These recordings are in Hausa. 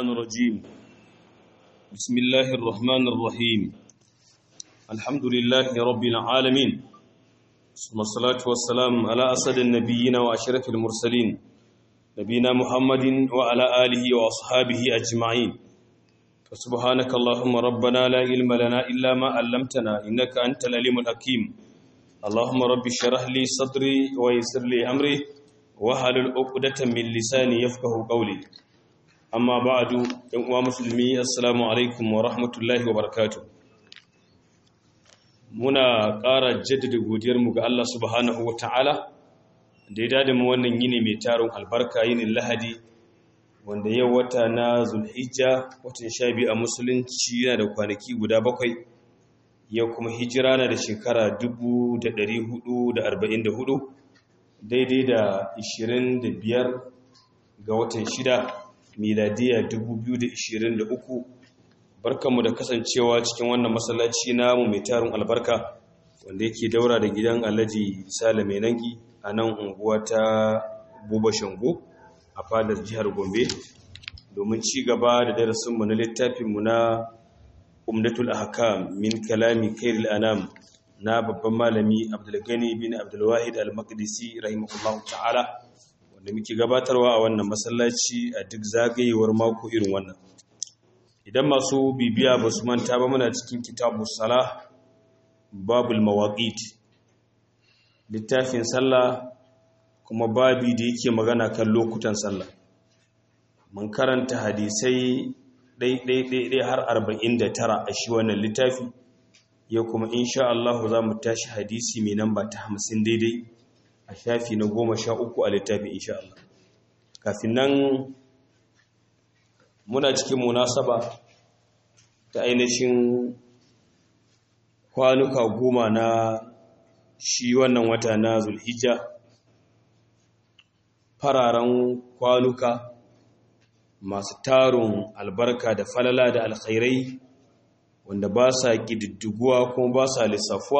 الشيطان الرجيم بسم الله الرحمن الرحيم الحمد لله رب العالمين ثم الصلاة والسلام على أسد النبيين وأشرف المرسلين نبينا محمد وعلى آله وأصحابه أجمعين فسبحانك اللهم ربنا لا علم لنا إلا ما علمتنا إنك أنت العليم الحكيم اللهم رب اشرح لي صدري ويسر لي أمري wahalul uqdatan min lisani yafqahu qawli amma ba'du yan uwa musulmi assalamu alaikum wa rahmatullahi wa barakatuh muna ƙara jaddada godiyar mu ga Allah subhanahu wa ta'ala da ya dade mu wannan yini mai tarin albarka yinin lahadi wanda yau wata na zulhijja watan sha biyu a musulunci yana da kwanaki guda bakwai yau kuma hijira na da shekara 1444 daidai da 25 ga watan 6 miladiya 2023 barkanmu da kasancewa cikin wannan masallaci namu mai tarin albarka wanda yake daura da gidan alhaji sale mai nangi a nan unguwa ta buba shango a fadar jihar gombe domin ci gaba da darasinmu na littafinmu na umdatul ahkam min kalami khairul anam na babban malami abdulgani bin abdulwahid al-maqdisi rahimahullahu ta'ala wanda muke gabatarwa a wannan masallaci a duk zagayewar mako irin wannan idan masu bibiya ba su manta ba muna cikin kitabu salah babul mawaqit littafin sallah kuma babi da yake magana kan lokutan sallah mun karanta hadisai ɗai-ɗai-ɗai har 49 a shi wannan littafi yau kuma insha Allah za mu tashi hadisi mai namba ta hamsin daidai a shafi na goma sha uku a littafin insha Allah kafin nan muna cikin munasaba ta ainihin kwanuka goma na shi wannan wata na zulhijja fararen kwanuka masu tarun albarka da falala da alkhairai wanda ba sa ƙididdiguwa kuma ba sa lissafuwa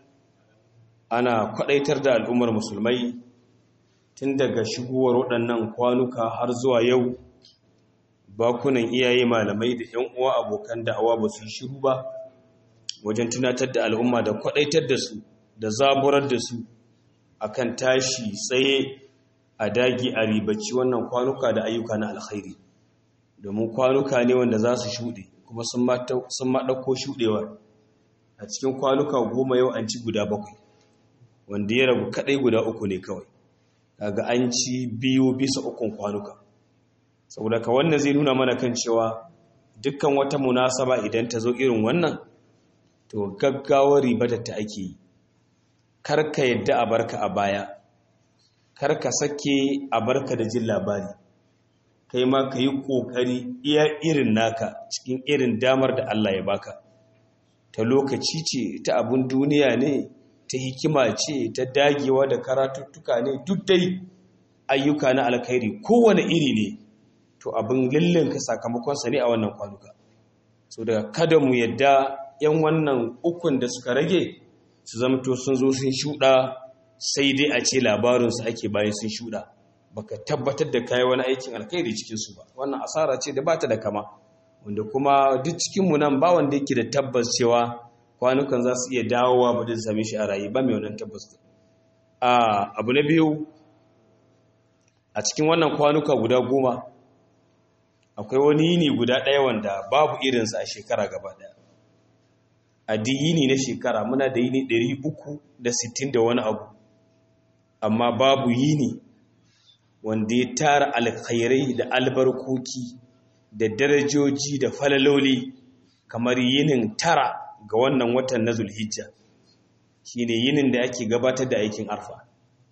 ana kwaɗaitar da al'ummar musulmai tun daga shigowar waɗannan kwanuka har zuwa yau bakunan iyaye malamai da ‘yan uwa abokan da'awa ba su shiru ba wajen tunatar da al'umma da kwaɗaitar da su da zaburar da su akan tashi tsaye a dagi a ribaci wannan kwanuka da ayyuka na alkhairi domin kwanuka ne wanda za su shuɗe kuma sun maɗauko shuɗewa a cikin kwanuka goma yau an ci guda bakwai wanda ya rabu kaɗai guda uku ne kawai kaga an ci biyu bisa ukun kwanuka saboda ka wannan zai nuna mana kan cewa dukkan wata munasaba idan ta zo irin wannan to gaggawar ribatar ta ake yi karka yadda a barka a baya karka sake a barka da jin labari kai ma ka yi ƙoƙari iya irin naka cikin irin damar da Allah ya baka ta lokaci ce ta abin duniya ne ta hikima ce ta dagewa da karatuttuka ne duk dai ayyuka na alkhairi kowane iri ne to abin ka sakamakonsa ne a wannan kwanuka so daga kada mu yadda yan wannan ukun da suka rage su zamto sun zo sun shuɗa sai dai a ce labarinsu ake bayan sun shuɗa baka tabbatar da kayi wani aikin alkhairi cikin su ba wannan asara ce da bata da kama wanda kuma duk cikin mu nan ba wanda yake da tabbas cewa kwanukan za su iya dawowa ba da same shi a rayu ba mai wannan tabbas a abu na biyu a cikin wannan kwanuka guda goma akwai wani yini guda ɗaya wanda babu irinsa a shekara gaba ɗaya a yini na shekara muna da yini 360 da wani abu amma babu yini wanda ya tara alkhairai da albarkoki da darajoji da falaloli kamar yinin tara ga wannan watan na zulhijja shine yinin da ake gabatar da aikin arfa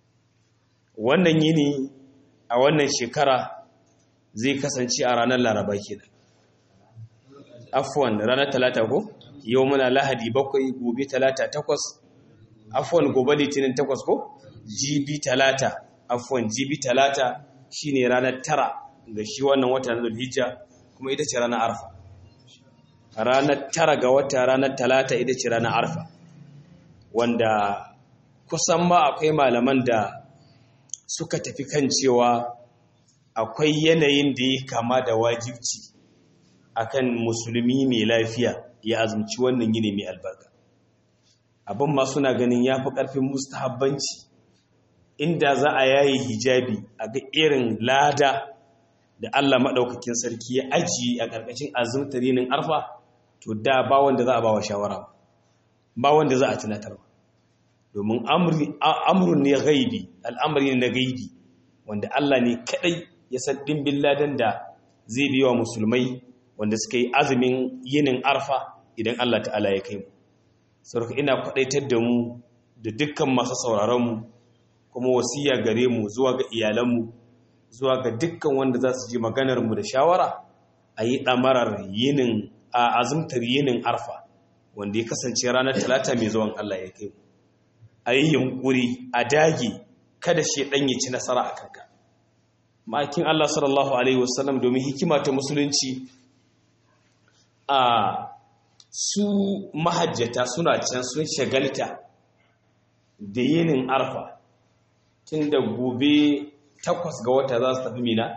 wannan yini a wannan shekara zai kasance a ranar laraba kenan afwan ranar talata ko yau muna lahadi bakwai gobe talata takwas afwan gobe litinin takwas ko jibi talata afuwan jibi talata shine ranar tara ga shi wannan wata na zulhijja kuma ita ce ranar arfa ranar tara ga wata ranar talata ita ce ranar arfa wanda kusan ma akwai malaman da suka tafi kan cewa akwai yanayin da ya kama da wajibci akan musulmi mai lafiya ya azumci wannan yini mai albarka abin ma suna ganin ya fi ƙarfin mustahabbanci inda za a yayi hijabi a ga irin lada da Allah maɗaukakin sarki ya ajiye a ƙarƙashin azumtar yinin arfa to da ba wanda za a ba wa shawara ba wanda za a tunatar ba domin amurin ne gaibi al'amari na gaibi wanda Allah ne kaɗai ya san ɗimbin ladan da zai biya wa musulmai wanda suka yi azumin yinin arfa idan Allah ta'ala ya kai mu sarki ina kwaɗaitar da mu da dukkan masu sauraronmu kuma wasiya gare mu zuwa ga iyalanmu zuwa ga dukkan wanda za su ji maganarmu da shawara a yi ɗamarar yinin a azumtar yinin arfa wanda ya kasance ranar talata mai zuwan Allah ya kai a yi yunkuri a dage kada shi ɗan ya ci nasara a kanka ma'aikin Allah sallallahu alaihi wasallam domin hikima ta musulunci a su mahajjata suna can sun shagalta da yinin arfa tun da gobe takwas ga wata za su tafi mina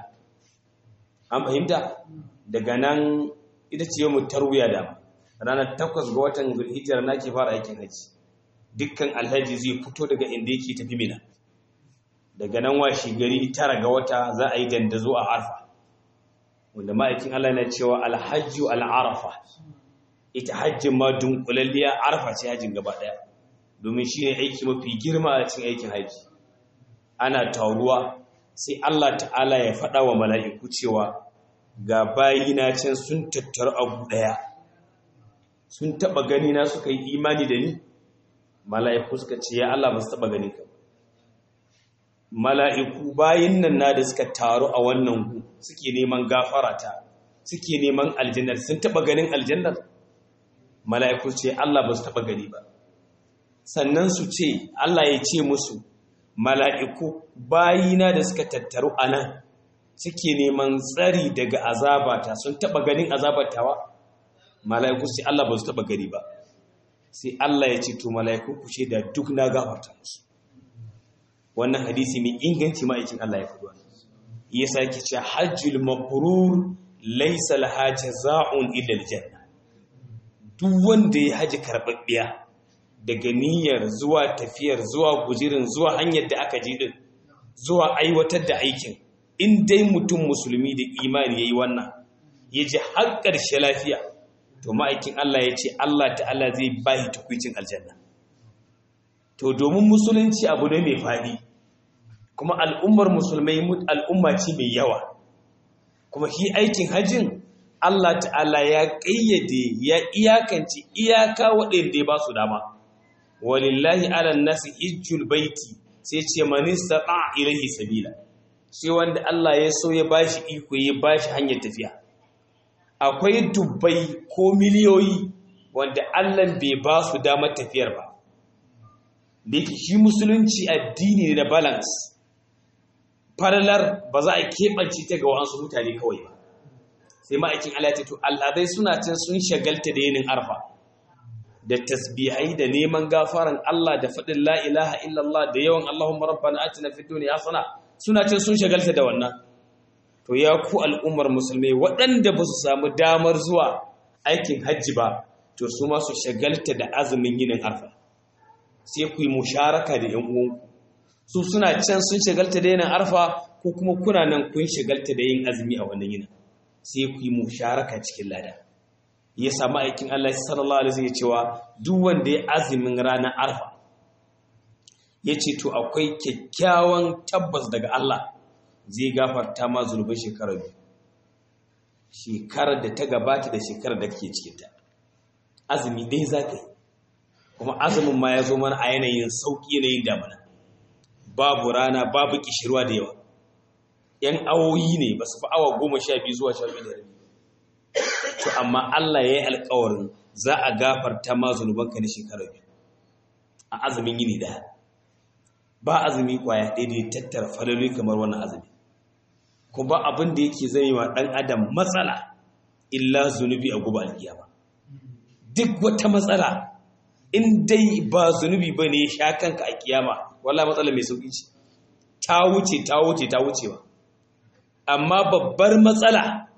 an fahimta daga nan ita ce yau tarwiya da ranar takwas ga watan hijar na ke fara aikin haji dukkan alhaji zai fito daga inda yake tafi mina daga nan washi gari tara ga wata za a yi dandazo a arfa wanda ma'aikin Allah na cewa alhajju al'arafa ita hajjin ma dunkulalliya arfa ce hajjin gaba daya domin shi ne aiki mafi girma a cikin aikin haji ana taruwa sai Allah ta'ala ya faɗa wa mala'iku cewa ga bayina can sun tattaru abu ɗaya sun taɓa gani na suka yi imani da ni mala'iku suka ce ya Allah ba su taɓa gani ka mala'iku bayin nan na da suka taru a wannan gu suke neman gafarata suke neman aljannar sun taɓa ganin aljannar mala'iku ce Allah ba su taɓa gani ba sannan su ce Allah ya ce musu mala'iku bayina da suka tattaru a nan suke neman tsari daga azabata sun taɓa ganin azabatawa mala'iku sai Allah ba su taɓa gani ba sai Allah ya ce to mala'iku ku ce da duk na gafarta musu wannan hadisi mai inganci ma'aikin Allah ya faɗi wannan ya sake ce hajjul mabrur laysa laha jazaa'un illa aljanna duk wanda ya haji karɓaɓɓiya daga niyyar zuwa tafiyar zuwa gujirin zuwa hanyar da aka ji din zuwa aiwatar da aikin in dai mutum musulmi da imani yayi wannan ya ji har ƙarshe lafiya to ma'aikin Allah ya ce Allah ta'ala zai bayi tukwicin aljanna to domin musulunci abu ne mai faɗi kuma al'ummar musulmai al'umma ce mai yawa kuma shi aikin hajjin Allah ta'ala ya ƙayyade ya iyakance iyaka waɗanda ya ba su dama walillahi ala nasi hijjul baiti sai ce manista ɗa ilahi sabila sai wanda Allah ya so ya bashi iko ya bashi hanyar tafiya akwai dubbai ko miliyoyi wanda Allah bai ba su damar tafiyar ba da yake shi musulunci addini da balance falalar ba za a keɓance ta ga wasu mutane kawai ba sai ma'aikin Allah ya to al'adai suna can sun shagalta da yinin arfa da tasbihai da neman gafaran Allah da faɗin la ilaha illallah da yawan Allahumma rabbana atina fid dunya hasana suna can sun shagalta da wannan to ya ku al'ummar musulmai waɗanda ba su samu damar zuwa aikin hajji ba to su ma su shagalta da azumin yinin arfa sai ku yi musharaka da ‘yan uwanku su suna can sun shagalta da yinin arfa ko kuma kuna nan kun shagalta da yin azumi a wannan yinin sai ku yi musharaka cikin lada ya samu aikin Allah sallallahu alaihi ya cewa duk wanda ya azumin ranar arfa ya ce to akwai kyakkyawan tabbas daga Allah zai gafarta ma zunubin shekarar biyu shekarar da ta gabata da shekarar da kake cikinta azumi ɗaya za ka yi kuma azumin ma ya zo mana a yanayin sauƙi yanayin damana babu rana babu kishirwa da yawa ‘yan awoyi ne ba su fi awa goma sha biyu zuwa sha biyu da rabi to amma Allah ya yi alkawarin za a gafarta ma zunubanka na shekarar biyu a azumin yini ɗaya ba azumi kwaya ɗaya da ya tattara faloli kamar wannan azumi kuma ba abin da yake zai wa ɗan adam matsala illa zunubi a guba alkiyama duk wata matsala in dai ba zunubi ba ne ya sha kanka a kiyama wallah matsala mai sauƙi ce ta wuce ta wuce ta wuce ba amma babbar matsala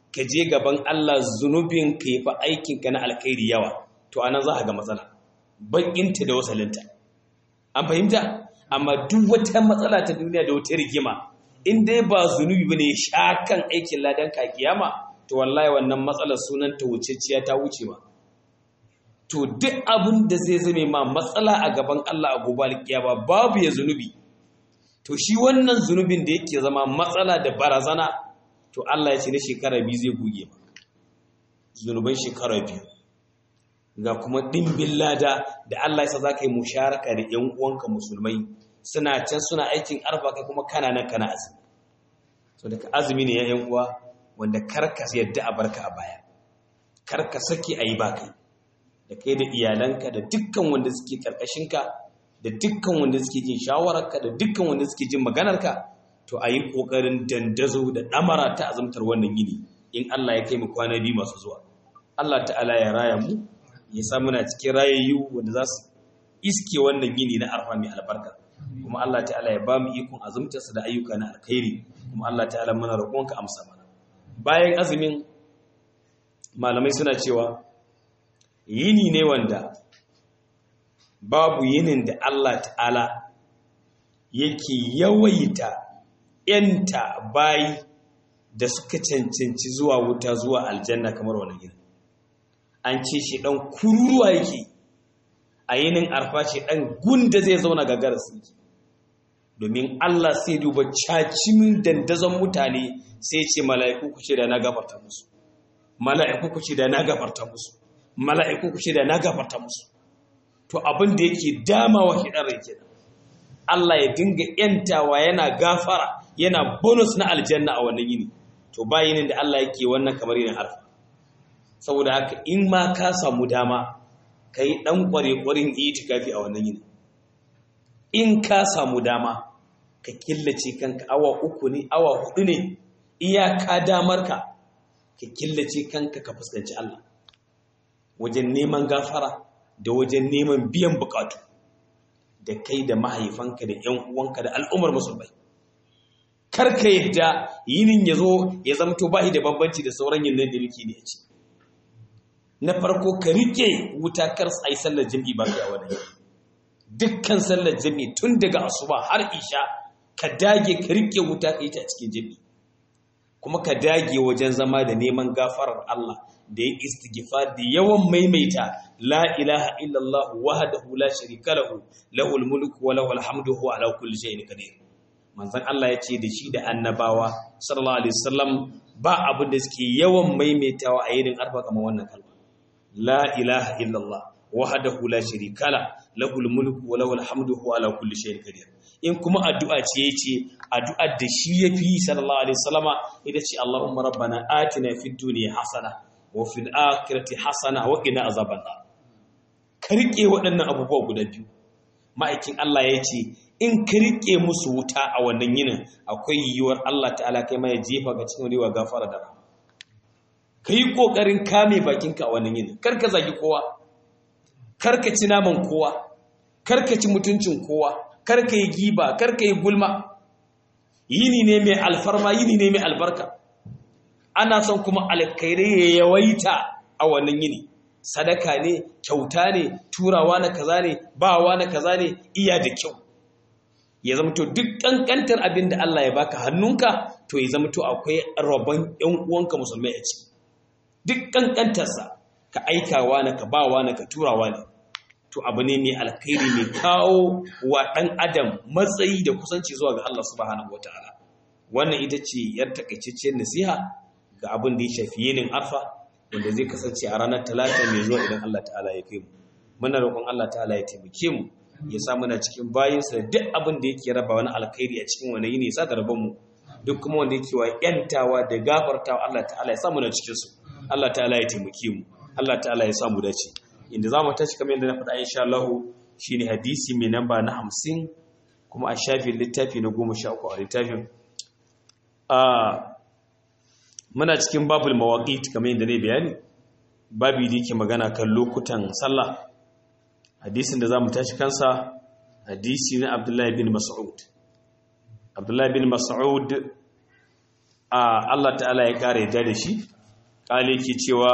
ka je gaban Allah zunubin ka yi fa aikinka na alkhairi yawa to anan za a ga matsala bakinta da wasalinta an fahimta amma duk wata matsala ta duniya da wata rigima in dai ba zunubi bane ya sha kan aikin ladan ka kiyama to wallahi wannan matsalar sunan ta wuceciya ta wuce ma to duk abin da zai zame ma matsala a gaban Allah a gobe alkiyama babu ya zunubi to shi wannan zunubin da yake zama matsala da barazana to Allah ya ce na shekara biyu zai goge ma zunuban shekara biyu ga kuma ɗimbin lada da Allah ya sa za ka yi musharaka da ‘yan uwanka musulmai suna can suna aikin arfa kai kuma kana nan kana azumi so daga azumi ne ya ‘yan uwa wanda karka yadda a barka a baya karka sake a yi ba kai da kai da iyalanka da dukkan wanda suke karkashinka da dukkan wanda suke jin shawararka da dukkan wanda suke jin maganarka to a yi ƙoƙarin dandazo da ɗamara ta azumtar wannan yini in Allah ya kai mu kwana biyu masu zuwa Allah ta'ala ya raya mu ya sa muna cikin rayayyu wanda za su iske wannan yini na arfa mai albarka kuma Allah ta'ala ya ba mu ikon azumtarsa da ayyuka na alkhairi kuma Allah ta'ala muna roƙonka amsa mana bayan azumin malamai suna cewa yini ne wanda babu yinin da Allah ta'ala yake yawaita ‘yanta bayi da suka cancanci zuwa wuta zuwa aljanna kamar wani yinin an ce shi ɗan kururuwa yake a yinin arfa shi ɗan gunda zai zauna gagara yake domin Allah sai duba cacimin dandazon mutane sai ce mala'iku ku ce da na gafarta musu mala'iku ku ce da na gafarta musu mala'iku ku ce da na gafarta musu to abin da yake damawa shi ɗan rai kenan Allah ya dinga ‘yantawa yana gafara yana bonus na aljanna a wannan yini to ba yinin da Allah yake wannan kamar yinin arfa saboda haka in ma ka samu dama ka yi ɗan ƙware-ƙwarin itikafi a wannan yini in ka samu dama ka killace kanka awa uku ne awa hudu ne iyaka damarka ka killace kanka ka fuskanci Allah wajen neman gafara da wajen neman biyan bukatu da kai da mahaifanka da ‘yan uwanka da al'ummar musulmai karka yadda yinin ya zo ya zamto ba da bambanci da sauran yin da muke ne a ci na farko ka rike wuta kar a yi sallar jami'i ba ka wani dukkan sallar jami'i tun daga asuba har isha ka dage ka rike wuta ka yi ta cikin jami'i kuma ka dage wajen zama da neman gafarar Allah da ya istighfar da yawan maimaita la ilaha illallah wahdahu la sharika lahu lahul mulku wa lahul hamdu huwa ala kulli shay'in qadir manzon Allah ya ce da shi da annabawa sallallahu alaihi wasallam ba abin da suke yawan maimaitawa a yinin arfa kamar wannan kalma la ilaha illallah wahdahu la sharika la lahul mulku wa lahul hamdu huwa ala kulli shay'in qadir in kuma addu'a ce yace addu'ar da shi yafi sallallahu alaihi wasallama ita ce Allahumma rabbana atina fid dunya hasana wa fil akhirati hasana wa qina azaban nar ka rike waɗannan abubuwa guda biyu ma'aikin Allah ya ce in ka rike musu wuta a wannan yinin akwai yiwuwar Allah ta'ala kai ma ya jefa ga cikin riwa gafara da rahama ka yi ƙoƙarin kame bakinka a wannan yinin kar ka zagi kowa kar ka ci naman kowa kar ka ci mutuncin kowa kar ka yi giba kar ka yi gulma yini ne mai alfarma yini ne mai albarka ana son kuma alkhairai ya yawaita a wannan yini sadaka ne kyauta ne turawa na kaza ne bawa na kaza ne iya da kyau ya zama to duk kankantar abin da Allah ya baka hannunka to ya zama to akwai rabon ƴan uwanka musulmai a ciki duk kankantarsa ka aikawa na ka bawa na ka turawa ne to abu ne mai alkhairi mai kawo wa ɗan adam matsayi da kusanci zuwa ga Allah subhanahu wataala wannan ita ce yar takaitacciyar nasiha ga abin da ya shafi yinin arfa wanda zai kasance a ranar talata mai zuwa idan Allah ta'ala ya kai mu muna roƙon Allah ta'ala ya taimake mu ya sa muna cikin bayinsa da duk abin da yake raba wani alkhairi a cikin wani yini sa da rabon mu duk kuma wanda yake wa yantawa da gafartawa Allah ta'ala ya sa muna cikin su Allah ta'ala ya taimake mu Allah ta'ala ya sa mu dace inda zamu tashi kamar yadda na faɗa insha Allah shine hadisi mai namba na 50 kuma a shafin littafi na 13 a littafin a muna cikin babul mawaqit kamar yadda ne bayani babi da yake magana kan lokutan sallah hadisin da zamu tashi kansa hadisi na Abdullahi bin Mas'ud Abdullahi bin Mas'ud a Allah ta'ala ya kare yadda da shi kale ke cewa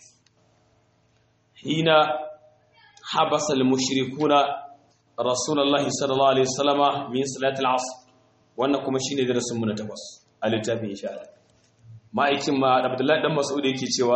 hina habasa al-mushrikuna rasulullahi sallallahu alaihi wasallama min salatil asr wannan kuma shine darasin mu na takwas a littafin insha Allah ma'aikin ma Abdullahi dan Mas'ud yake cewa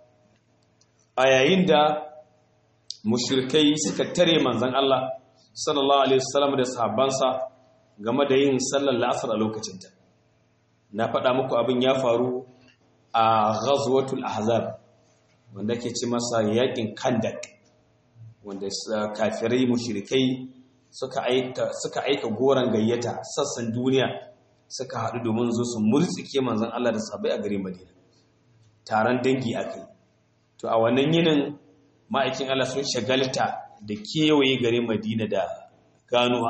a yayin da mushrikai suka tare manzon Allah sallallahu alaihi wasallam da sahabbansa game da yin sallar la'asar a lokacinta na faɗa muku abin ya faru a ghazwatul ahzab wanda ke ci masa yakin kandak wanda kafirai mushrikai suka aika suka aika goran gayyata sassan duniya suka haɗu domin zo su murtsike manzon Allah da sahabbai a garin Madina taron dangi akai to a wannan yinin ma'aikin Allah sun shagalta da kewaye garin Madina da ganuwa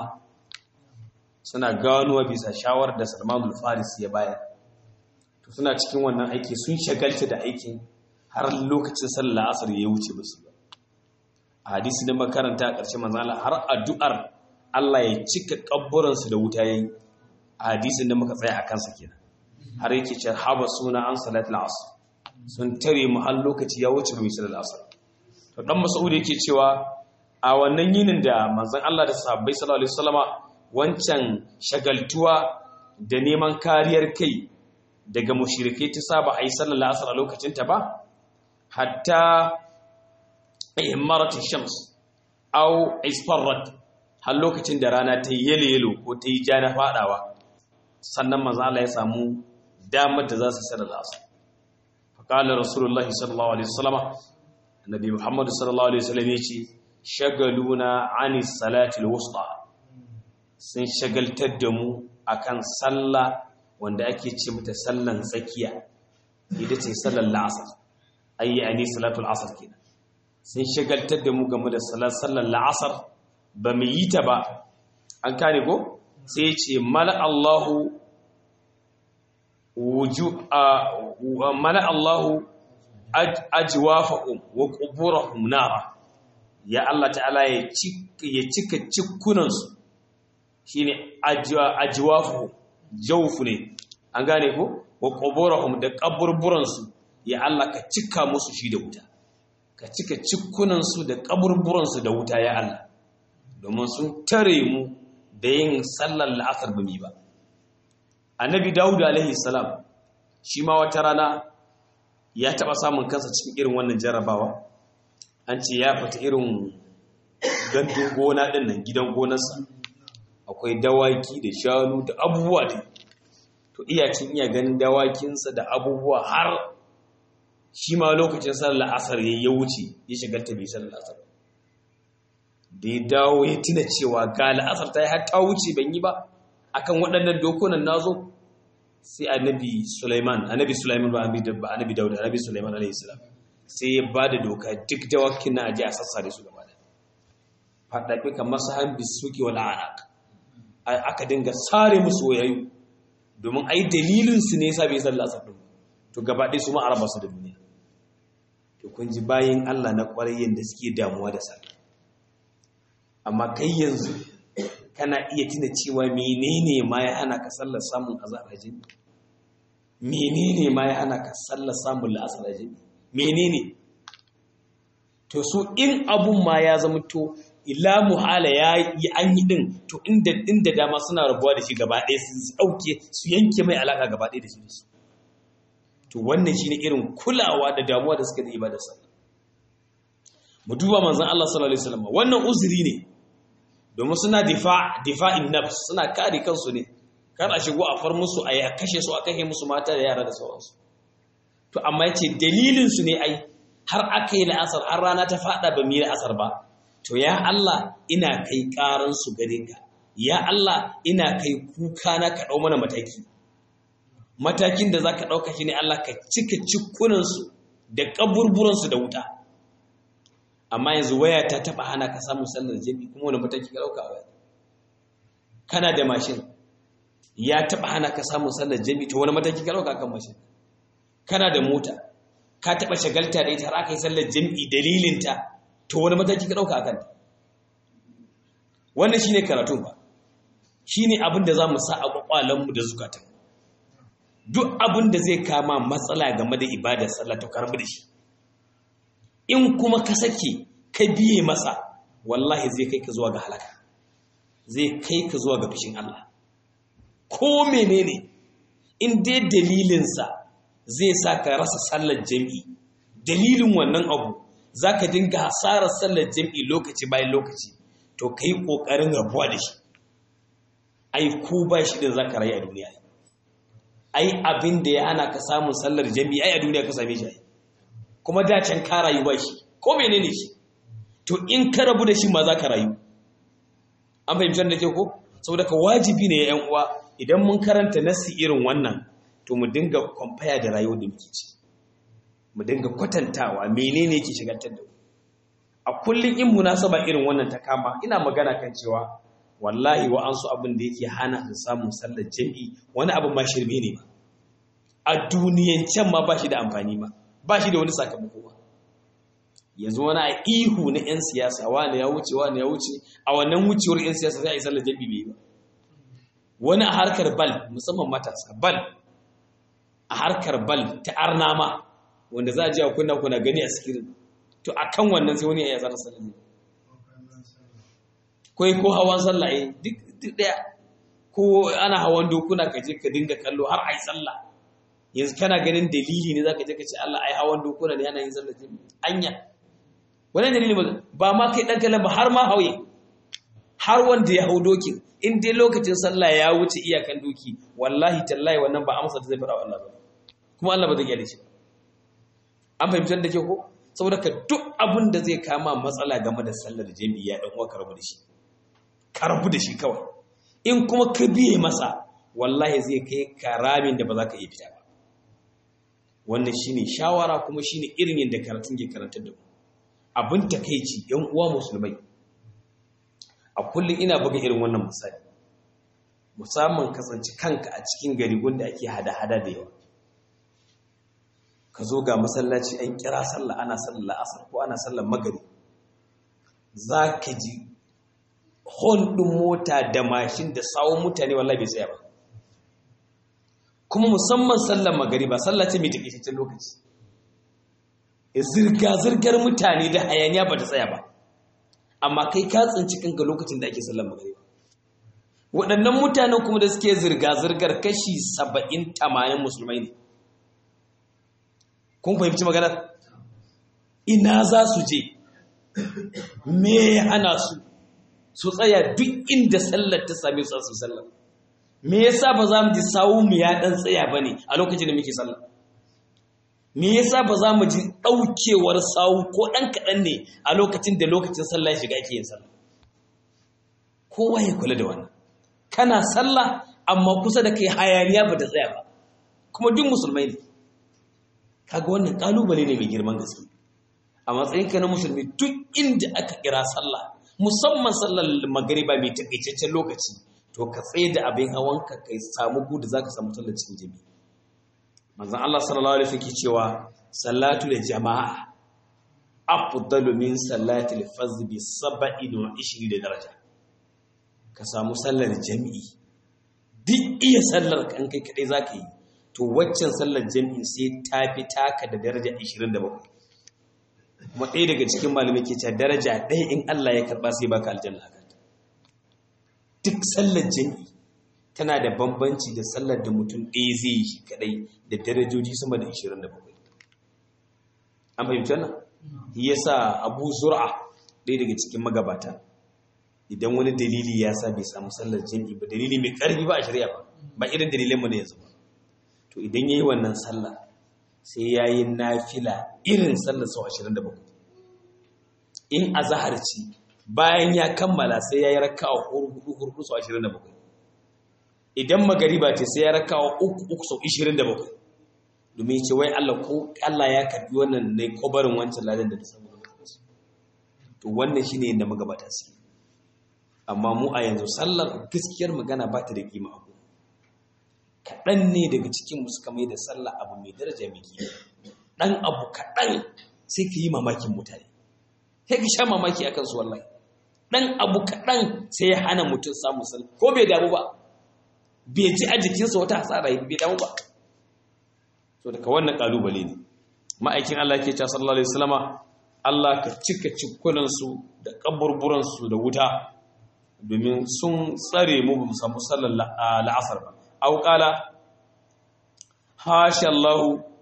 suna ganuwa bisa shawar da Salman faris ya bayar to suna cikin wannan aiki sun shagalta da aikin har lokacin sallar asar ya wuce musu a hadisi da makaranta a ƙarshen manzala har addu'ar Allah ya cika kabburansu da wuta yayi a hadisin da muka tsaya a kansa kenan har yake cewa haba suna an salatul asr sun tare mu har lokaci ya wuce mu sallar asr to dan Mas'ud yake cewa a wannan yinin da manzon Allah da sahabbai sallallahu alaihi wasallama wancan shagaltuwa da neman kariyar kai daga mushrikai ta saba ayi sallar asr a lokacin ta ba hatta ihmarat shams aw isfarrat har lokacin da rana ta yi yelo ko ta yi ja na fadawa sannan manzo Allah ya samu damar da za su sallar asr fa qala rasulullahi sallallahu alaihi wasallam annabi muhammad sallallahu alaihi wasallam yace shagaluna ani salati alwusta sun shagaltar da mu akan sallah wanda ake ce mata sallan tsakiya ita ce sallar la'asar ayi ani salatul asr kenan sun shagaltar da mu game da sallar la'asar ba mu yi ta ba an kane ko sai ce mala Allahu wuju mala Allahu ajwafahum wa quburahum nara ya Allah ta'ala ya cika cikunansu shine ajwafuhum jawfu ne an gane ko wa quburahum da kaburburansu ya Allah ka cika musu shi da wuta ka cika cikunansu da kaburburansu da wuta ya Allah domin sun tare mu da yin sallar la'asar ba mi ba annabi dawud alaihi salam shi ma wata rana ya taba samun kansa cikin irin wannan jarrabawa an ce ya fita irin gandun gona din nan gidan gonarsa akwai dawaki da shanu da abubuwa da to iyacin iya ganin dawakinsa da abubuwa har shi ma lokacin sallar asar ya wuce ya shigarta bai sallar asar da ya dawo ya tuna cewa ga la'asar ta yi har ta wuce ban yi ba akan waɗannan dokunan nazo sai annabi Sulaiman annabi Sulaiman ba annabi Dawud annabi Sulaiman alayhi salam sai ya ba da doka duk dawakin na aje a sassare su gaba da faɗaɓe kamar su han bisuki wal anaq aka dinga sare musu wayayu domin ai dalilin su ne yasa bai sallar asar din to gaba ɗaya su ma araba su da duniya to kun ji bayin Allah na ƙwarayyen da suke damuwa da sallah amma kai yanzu kana iya tuna cewa menene ma ya hana ka sallar samun azarajin menene ma ya hana ka sallar samun la'asarajin menene to su in abun ma ya zama to ila muhala ya yi an yi din to inda inda dama suna rabuwa da shi gaba ɗaya su ɗauke su yanke mai alaka gaba ɗaya da shi da su to wannan shine irin kulawa da damuwa da suka da ibadar sallah mu duba manzon Allah sallallahu alaihi wasallam wannan uzuri ne domin suna difa'in nafs suna kare kansu ne kar a shigo a far musu a kashe su a kashe musu mata da yara da sauransu to amma yace dalilin su ne ai har aka yi la'asar har rana ta fada ba mu yi la'asar ba to ya Allah ina kai karan su gare ka ya Allah ina kai kuka na ka dau mana mataki matakin da zaka dauka shine Allah ka cika cikunan su da kaburburan su da wuta amma yanzu waya ta taba hana ka samun sallar jami kuma wani mataki ka dauka waya kana da mashin ya taba hana ka samun sallar jami to wani mataki ka dauka kan mashin kana da mota ka taba shagalta da ita har aka yi sallar jami dalilinta to wani mataki ka dauka akan wannan shine karatun ba shine abin da zamu sa a kwakwalen mu da zukatan duk abin da zai kama matsala game da ibadar sallah to karbi da shi in kuma ka sake ka biye masa wallahi zai kai ka zuwa ga halaka zai kai ka zuwa ga fishin Allah ko menene in dai dalilinsa zai sa ka rasa sallar jami'i dalilin wannan abu za ka dinga hasarar sallar jami'i lokaci bayan lokaci to ka yi ƙoƙarin rabuwa da shi ai ku ba shi da za ka rayu a duniya ai abin da ya hana ka samun sallar jami'i ai a duniya ka same shi kuma da can ka rayu ba shi ko menene shi to in ka rabu da shi ma za ka rayu an fahimci da ke ko saboda ka wajibi ne yan uwa idan mun karanta nasi irin wannan to mu dinga kwamfaya da rayuwar da muke ci mu dinga kwatantawa menene yake shigantar da mu a kullum in munasaba irin wannan ta kama ina magana kan cewa wallahi wa an su abin da yake hana su samun sallar jami'i wani abin ma shirme ne ba a duniyancen ma ba shi da amfani ba ba shi da wani sakamako ba yanzu wani a ihu na 'yan siyasa wani ya wuce wani ya wuce a wannan wucewar 'yan siyasa sai a yi sallar jami'i bai ba wani a harkar bal musamman matasa bal a harkar bal ta arnama wanda za a ji a kunna kuna gani a sikirin to a kan wannan sai wani ya yi sallar jami'i kai ko hawan sallah eh duk daya ko ana hawan dokuna ka je ka dinga kallo har ai sallah yanzu kana ganin dalili ne zaka je ka ce Allah ai hawan dokuna ne yana yin sallah jami'i anya wannan dalili ba ma kai dan kallon ba har ma hauye har wanda ya hau dokin in dai lokacin sallah ya wuce iyakan doki wallahi tallahi wannan ba amsa da zai fara Allah ba kuma Allah ba zai gyara shi an fahimtar da ke ko saboda ka duk abin da zai kama matsala game da sallar jami'i ya dan uwa ka rabu da shi ka rabu da shi kawai in kuma ka biye masa wallahi zai kai karamin da ba za ka iya fita ba wannan shine shawara kuma shine irin yadda karatun ke karantar da mu abin takeici yan uwa musulmai a kullum ina buga irin wannan misali musamman kasance kanka a cikin gari gunda ake hada-hada da yawa ka zo ga masallaci an kira sallah ana sallar asar ko ana sallar magari za ka ji hon ɗin mota da mashin da sawon mutane wallahi bai tsaya ba kuma musamman sallar magari ba sallah ce mai takaitaccen lokaci zirga-zirgar mutane da hayaniya ba ta tsaya ba amma kai ka tsinci kanka lokacin da ake sallar magari waɗannan mutanen kuma da suke zirga-zirgar kashi saba'in tamanin musulmai ne kun fahimci maganar ina za su je me hana su su tsaya duk inda sallar ta same su su sallar me yasa ba za mu ji sawu mu ya dan tsaya bane a lokacin da muke sallar me yasa ba za mu ji daukewar sawu ko dan kadan ne a lokacin da lokacin sallah ya shiga ake yin sallah kowa ya kula da wannan kana sallah amma kusa da kai hayaniya ba ta tsaya ba kuma duk musulmai ne kaga wannan kalubale ne mai girman gaske a matsayinka na musulmi duk inda aka kira sallah musamman sallar magariba mai takaitaccen lokaci to ka tsaye da abin hawanka ka samu gudu zaka samu sallar cikin jami'i manzon Allah sallallahu alaihi wasallam cewa salatu da jama'a afdalu min salati al-fardh bi 27 da daraja ka samu sallar jami'i duk iya sallar kan kai kadai zaka yi to waccan sallar jami'i sai ta fi taka da daraja 27 kuma ɗaya daga cikin malamai ke cewa daraja ɗaya in Allah ya karɓa sai baka aljanna a kanta duk sallar jami'i tana da bambanci da sallar da mutum ɗaya zai yi shi kaɗai da darajoji sama da 27 an fahimci wannan ya sa abu zura ɗaya daga cikin magabata idan wani dalili ya sa bai samu sallar jami'i ba dalili mai ƙarfi ba a shari'a ba ba irin dalilan mu ne yanzu ba to idan yayi wannan sallah sai yayi nafila irin sallar sau 27 in azhar ci bayan ya kammala sai yayi raka'a hurhudu hurhudu sau 27 idan magariba ce sai ya raka'a uku uku sau 27 domin ce wai Allah ko Allah ya karbi wannan ne ko barin wancan ladan da ta samu to wannan shine yadda magabata su amma mu a yanzu sallar gaskiyar magana ba ta da kima abu kaɗan ne daga cikin mu suka mai da sallah abu mai daraja mai kima ɗan abu kaɗan sai ka yi mamakin mutane sai ka sha mamaki akan su wallahi ɗan abu kaɗan sai ya hana mutum samun sallah ko bai damu ba bai ji a jikinsa wata hasara bai damu ba to daga wannan kalubale ne ma'aikin Allah ke cewa sallallahu alaihi wasallama Allah ka cika cikunan su da kaburburan su da wuta domin sun tsare mu bamu samu sallar la'asar ba au qala hasha Allah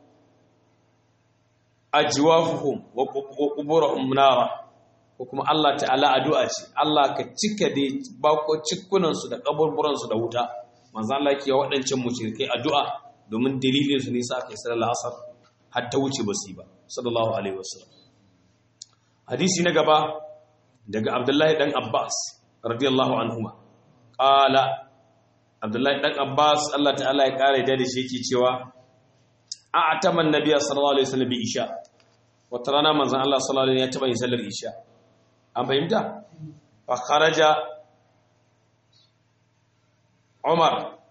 ajwafuhum wa quburahum nara ko kuma Allah ta'ala addu'a ce Allah ka cika dai bako cikunan su da kaburburan su da wuta manzo Allah ke waɗancan mushrikai addu'a domin dalilin su ne sa kai sallar asar har ta wuce basu ba sallallahu alaihi wasallam hadisi na gaba daga Abdullahi dan Abbas radiyallahu anhuma qala Abdullahi dan Abbas Allah ta'ala ya kare da shi yake cewa a'tama an-nabiy sallallahu alaihi wasallam bi isha wata rana manzon Allah sallallahu alaihi wasallam ya taba yin sallar isha an fahimta fa kharaja Umar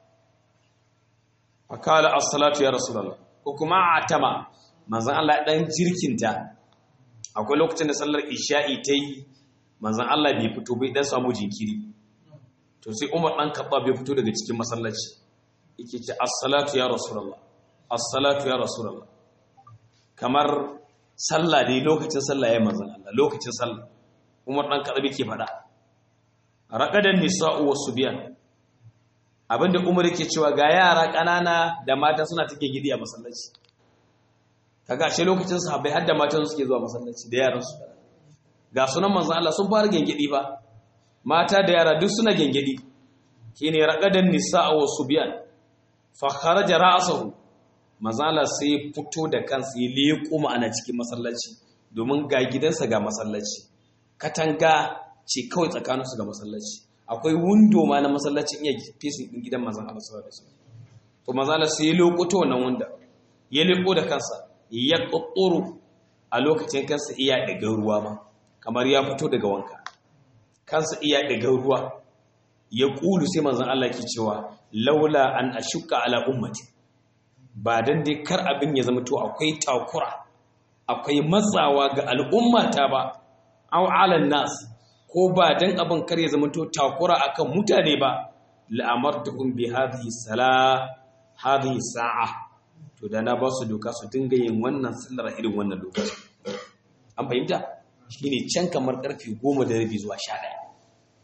fa kala as-salatu ya rasulullah ko kuma atama manzon Allah dan jirkinta akwai lokacin da sallar isha'i ta yi manzon Allah bai fito bai dan samu jinkiri to sai Umar dan kabba bai fito daga cikin masallaci yake ce as-salatu ya rasulullah as-salatu ya rasulullah kamar sallah dai lokacin sallah ya manzon Allah lokacin sallah Umar dan kabba yake fada raqadan nisa'u was-subyan abinda umar yake cewa ga yara ƙanana da mata suna take gidi a masallaci kaga ashe lokacin sahabbai har da matan suke zuwa masallaci da yaran su ga sunan manzon Allah sun fara gengedi fa mata da yara duk suna gengedi shine raqadan nisaa wa subyan fa kharaja ra'sahu manzon Allah sai fito da kansa ya leko ana cikin masallaci domin ga gidansa ga masallaci katanga ce kawai tsakaninsu ga masallaci akwai windo ma na masallacin iya fesin din gidan manzon Allah sallallahu alaihi wasallam to manzon Allah sai ya lokuto wannan wanda ya leko da kansa ya kokkoro a lokacin kansa iya daga ruwa ma kamar ya fito daga wanka kansa iya daga ruwa ya kulu sai manzon Allah ke cewa laula an ashukka ala ummati ba dan dai kar abin ya zama to akwai takura akwai matsawa ga al'ummata ba aw ala nas ko ba dan abin kar ya zama to takura akan mutane ba la'amartuhum bi hadhihi salah hadhihi sa'a to da na ba su doka su dinga yin wannan sallar irin wannan lokaci an fahimta shine can kamar karfe 10 da rabi zuwa 11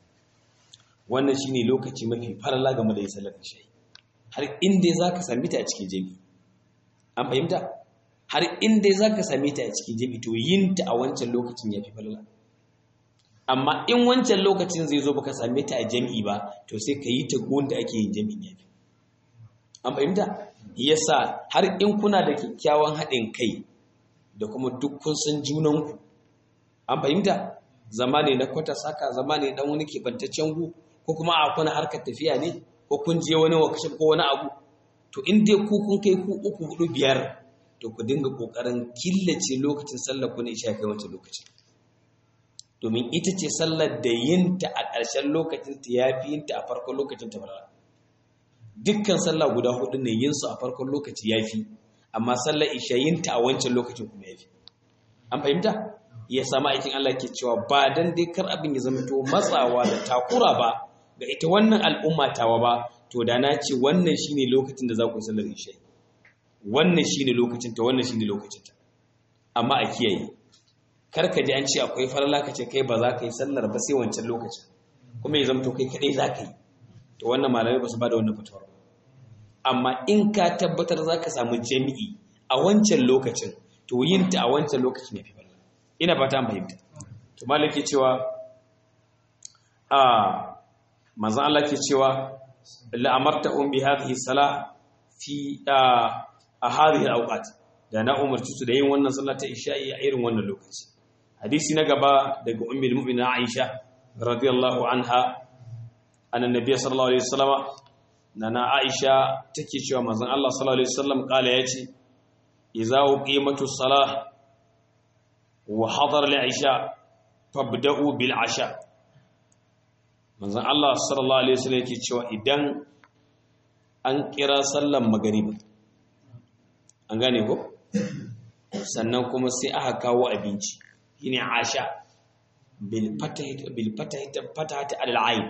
wannan shine lokaci mafi farala game da yin sallar isha har inda zaka sami ta a cikin jami'i an fahimta har inda zaka sami ta a cikin jami'i to yin ta a wancan lokacin yafi falala amma in wancan lokacin zai zo baka same ta a jami'i ba to sai ka yi ta da ake yin jami'in yafi an fahimta yasa har in kuna da kyakkyawan haɗin kai da kuma duk kun san junanku an fahimta zama ne na kwata saka zama ne dan wani kebantaccen gu ko kuma a kuna harkar tafiya ne ko kun je wani wakashin ko wani abu to in dai ku kun kai ku uku hudu biyar to ku dinga kokarin killace lokacin sallar ku ne isha kai wancan lokacin domin ita ce sallar da yinta a ƙarshen lokacin ta ya fi yinta a farkon lokacin ta barara dukkan sallah guda hudu ne yin su a farkon lokaci ya fi amma sallar isha yinta a wancan lokacin kuma ya fi an fahimta ya sama aikin Allah ke cewa ba dan dai kar abin ya zama to matsawa da takura ba ga ita wannan al'umma tawa ba to da na ce wannan shine lokacin da za ku yi sallar isha wannan shine lokacin ta wannan shine lokacin ta amma a kiyaye karka ji an ce akwai farla ka ce kai ba za ka yi sallar ba sai wancan lokacin kuma ya zama to kai kadai za ka yi to wannan malamai ba su ba da wannan fitowar amma in ka tabbatar za ka samu jami'i a wancan lokacin to yin ta a wancan lokacin ya fi farla ina fata an fahimta to malam ke cewa a manzon Allah ke cewa la amartahum bi hadhihi salah fi a hadhihi al-awqat da na umarci su da yin wannan sallah ta isha'i a irin wannan lokaci hadisi na gaba daga ummul mu'minin Aisha radiyallahu anha annabi sallallahu alaihi wasallama nana Aisha take cewa manzon Allah sallallahu alaihi wasallam kala yace idza uqimatu salah wa hadara al-isha fabda'u bil asha manzon Allah sallallahu alaihi wasallam yake cewa idan an kira sallan magariba an gane ko sannan kuma sai aka kawo abinci shine asha bil fatahati bil fatahati fatahati al ayn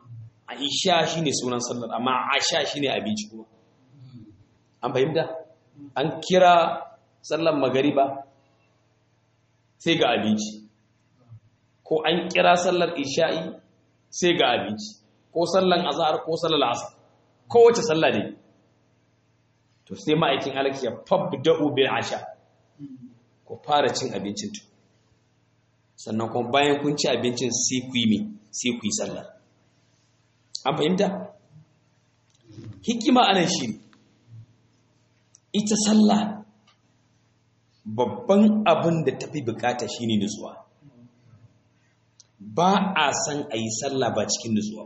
aisha shine sunan sallar amma asha shine abinci kuma an fahimta an kira sallan magariba sai ga abinci ko an kira sallar isha'i sai ga abinci ko sallan azhar ko sallar asar kowace sallah ne to sai ma'aikin alaki ya fabda'u bil asha ko fara cin abincin tu sannan kuma bayan kun ci abincin sai ku yi sai ku yi sallah an fahimta hikima anan shi ita sallah babban abin da tafi bukata shine nutsuwa ba a san a yi sallah ba cikin nutsuwa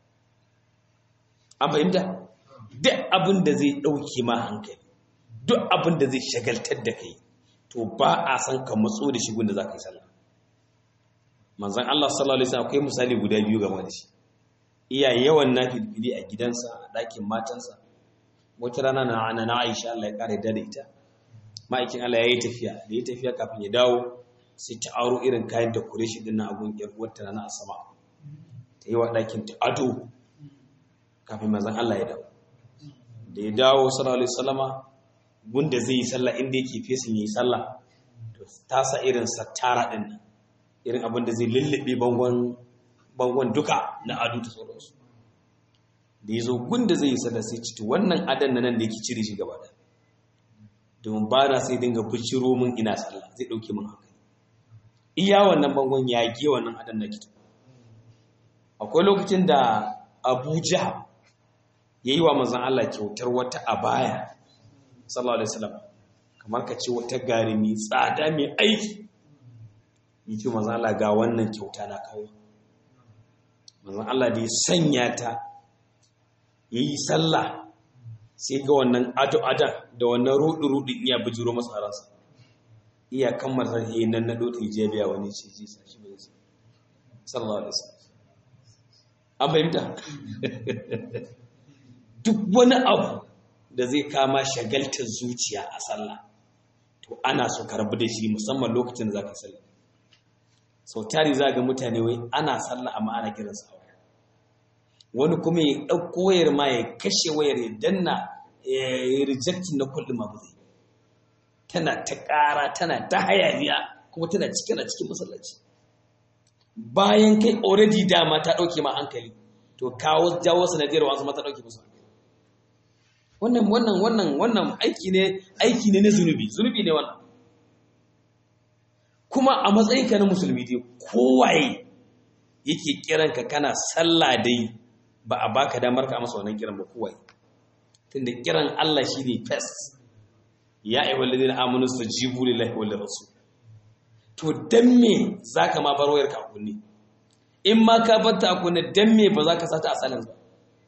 an fahimta duk abin da zai ɗauke ma hankali duk abin da zai shagaltar da kai to ba a san ka matso da shigun da za ka yi sallah manzan Allah sallallahu alaihi wasallam akwai misali guda biyu game da shi iya yawan nafilfili a gidansa a ɗakin matansa wata rana na ana na Aisha Allah ya kare da ita ma'aikin Allah ya yi tafiya da ya tafiya kafin ya dawo sai ta aro irin kayan da kure shi dinnan abun yar uwarta na asama ta yi wa ɗakin ta ado kafin manzan Allah ya dawo da ya dawo sallallahu alaihi wasallama gunda zai yi sallah inda yake fesin yi sallah to ta sa irin sattara din nan irin abin da zai lullube bangon bangon duka na ado ta sauransu da ya zo gunda zai yi sallah sai ci wannan adan nan da yake cire shi gaba da domin ba na sai dinga biciro min ina sallah zai dauke min hankali iya wannan bangon ya ge wannan adan na kitu akwai lokacin da Abuja ya yi wa manzan Allah kyautar wata abaya sallallahu alaihi wasallam kamar ka ce wata gari mai tsada mai aiki yi ce manzan Allah ga wannan kyauta na kawo manzan Allah da ya sanya ta ya yi sallah sai ga wannan ado-ada da wannan rudu-rudu iya bijiro masa ransa iya kammar sarki nan na dota hijabiya wani ce ji sa shi bai sallallahu alaihi wasallam an fahimta duk wani abu da zai kama shagaltar zuciya a sallah to ana so ka rabu da shi musamman lokacin da za ka sallah sau tari za ga mutane wai ana sallah amma ana kiran sa wani kuma ya ɗauko wayar ma ya kashe wayar ya danna ya yi rejectin na kullum ma zai tana ta ƙara tana ta hayaniya kuma tana cikin a cikin masallaci bayan kai already dama ta ɗauke ma hankali to kawo jawo sanadiyar wasu mata ɗauke musu wannan wannan wannan wannan aiki ne aiki ne na zunubi zunubi ne wannan kuma a matsayinka na musulmi dai kowaye yake kiranka kana sallah dai ba a baka damar ka masa wannan kiran ba kowaye tunda kiran Allah shine first ya ayyuhal ladina amanu stajibu lillahi wal rasul to dan me zaka ma bar wayar ka kunne in ma ka bar ta kunne dan me ba za ka sata a salin ba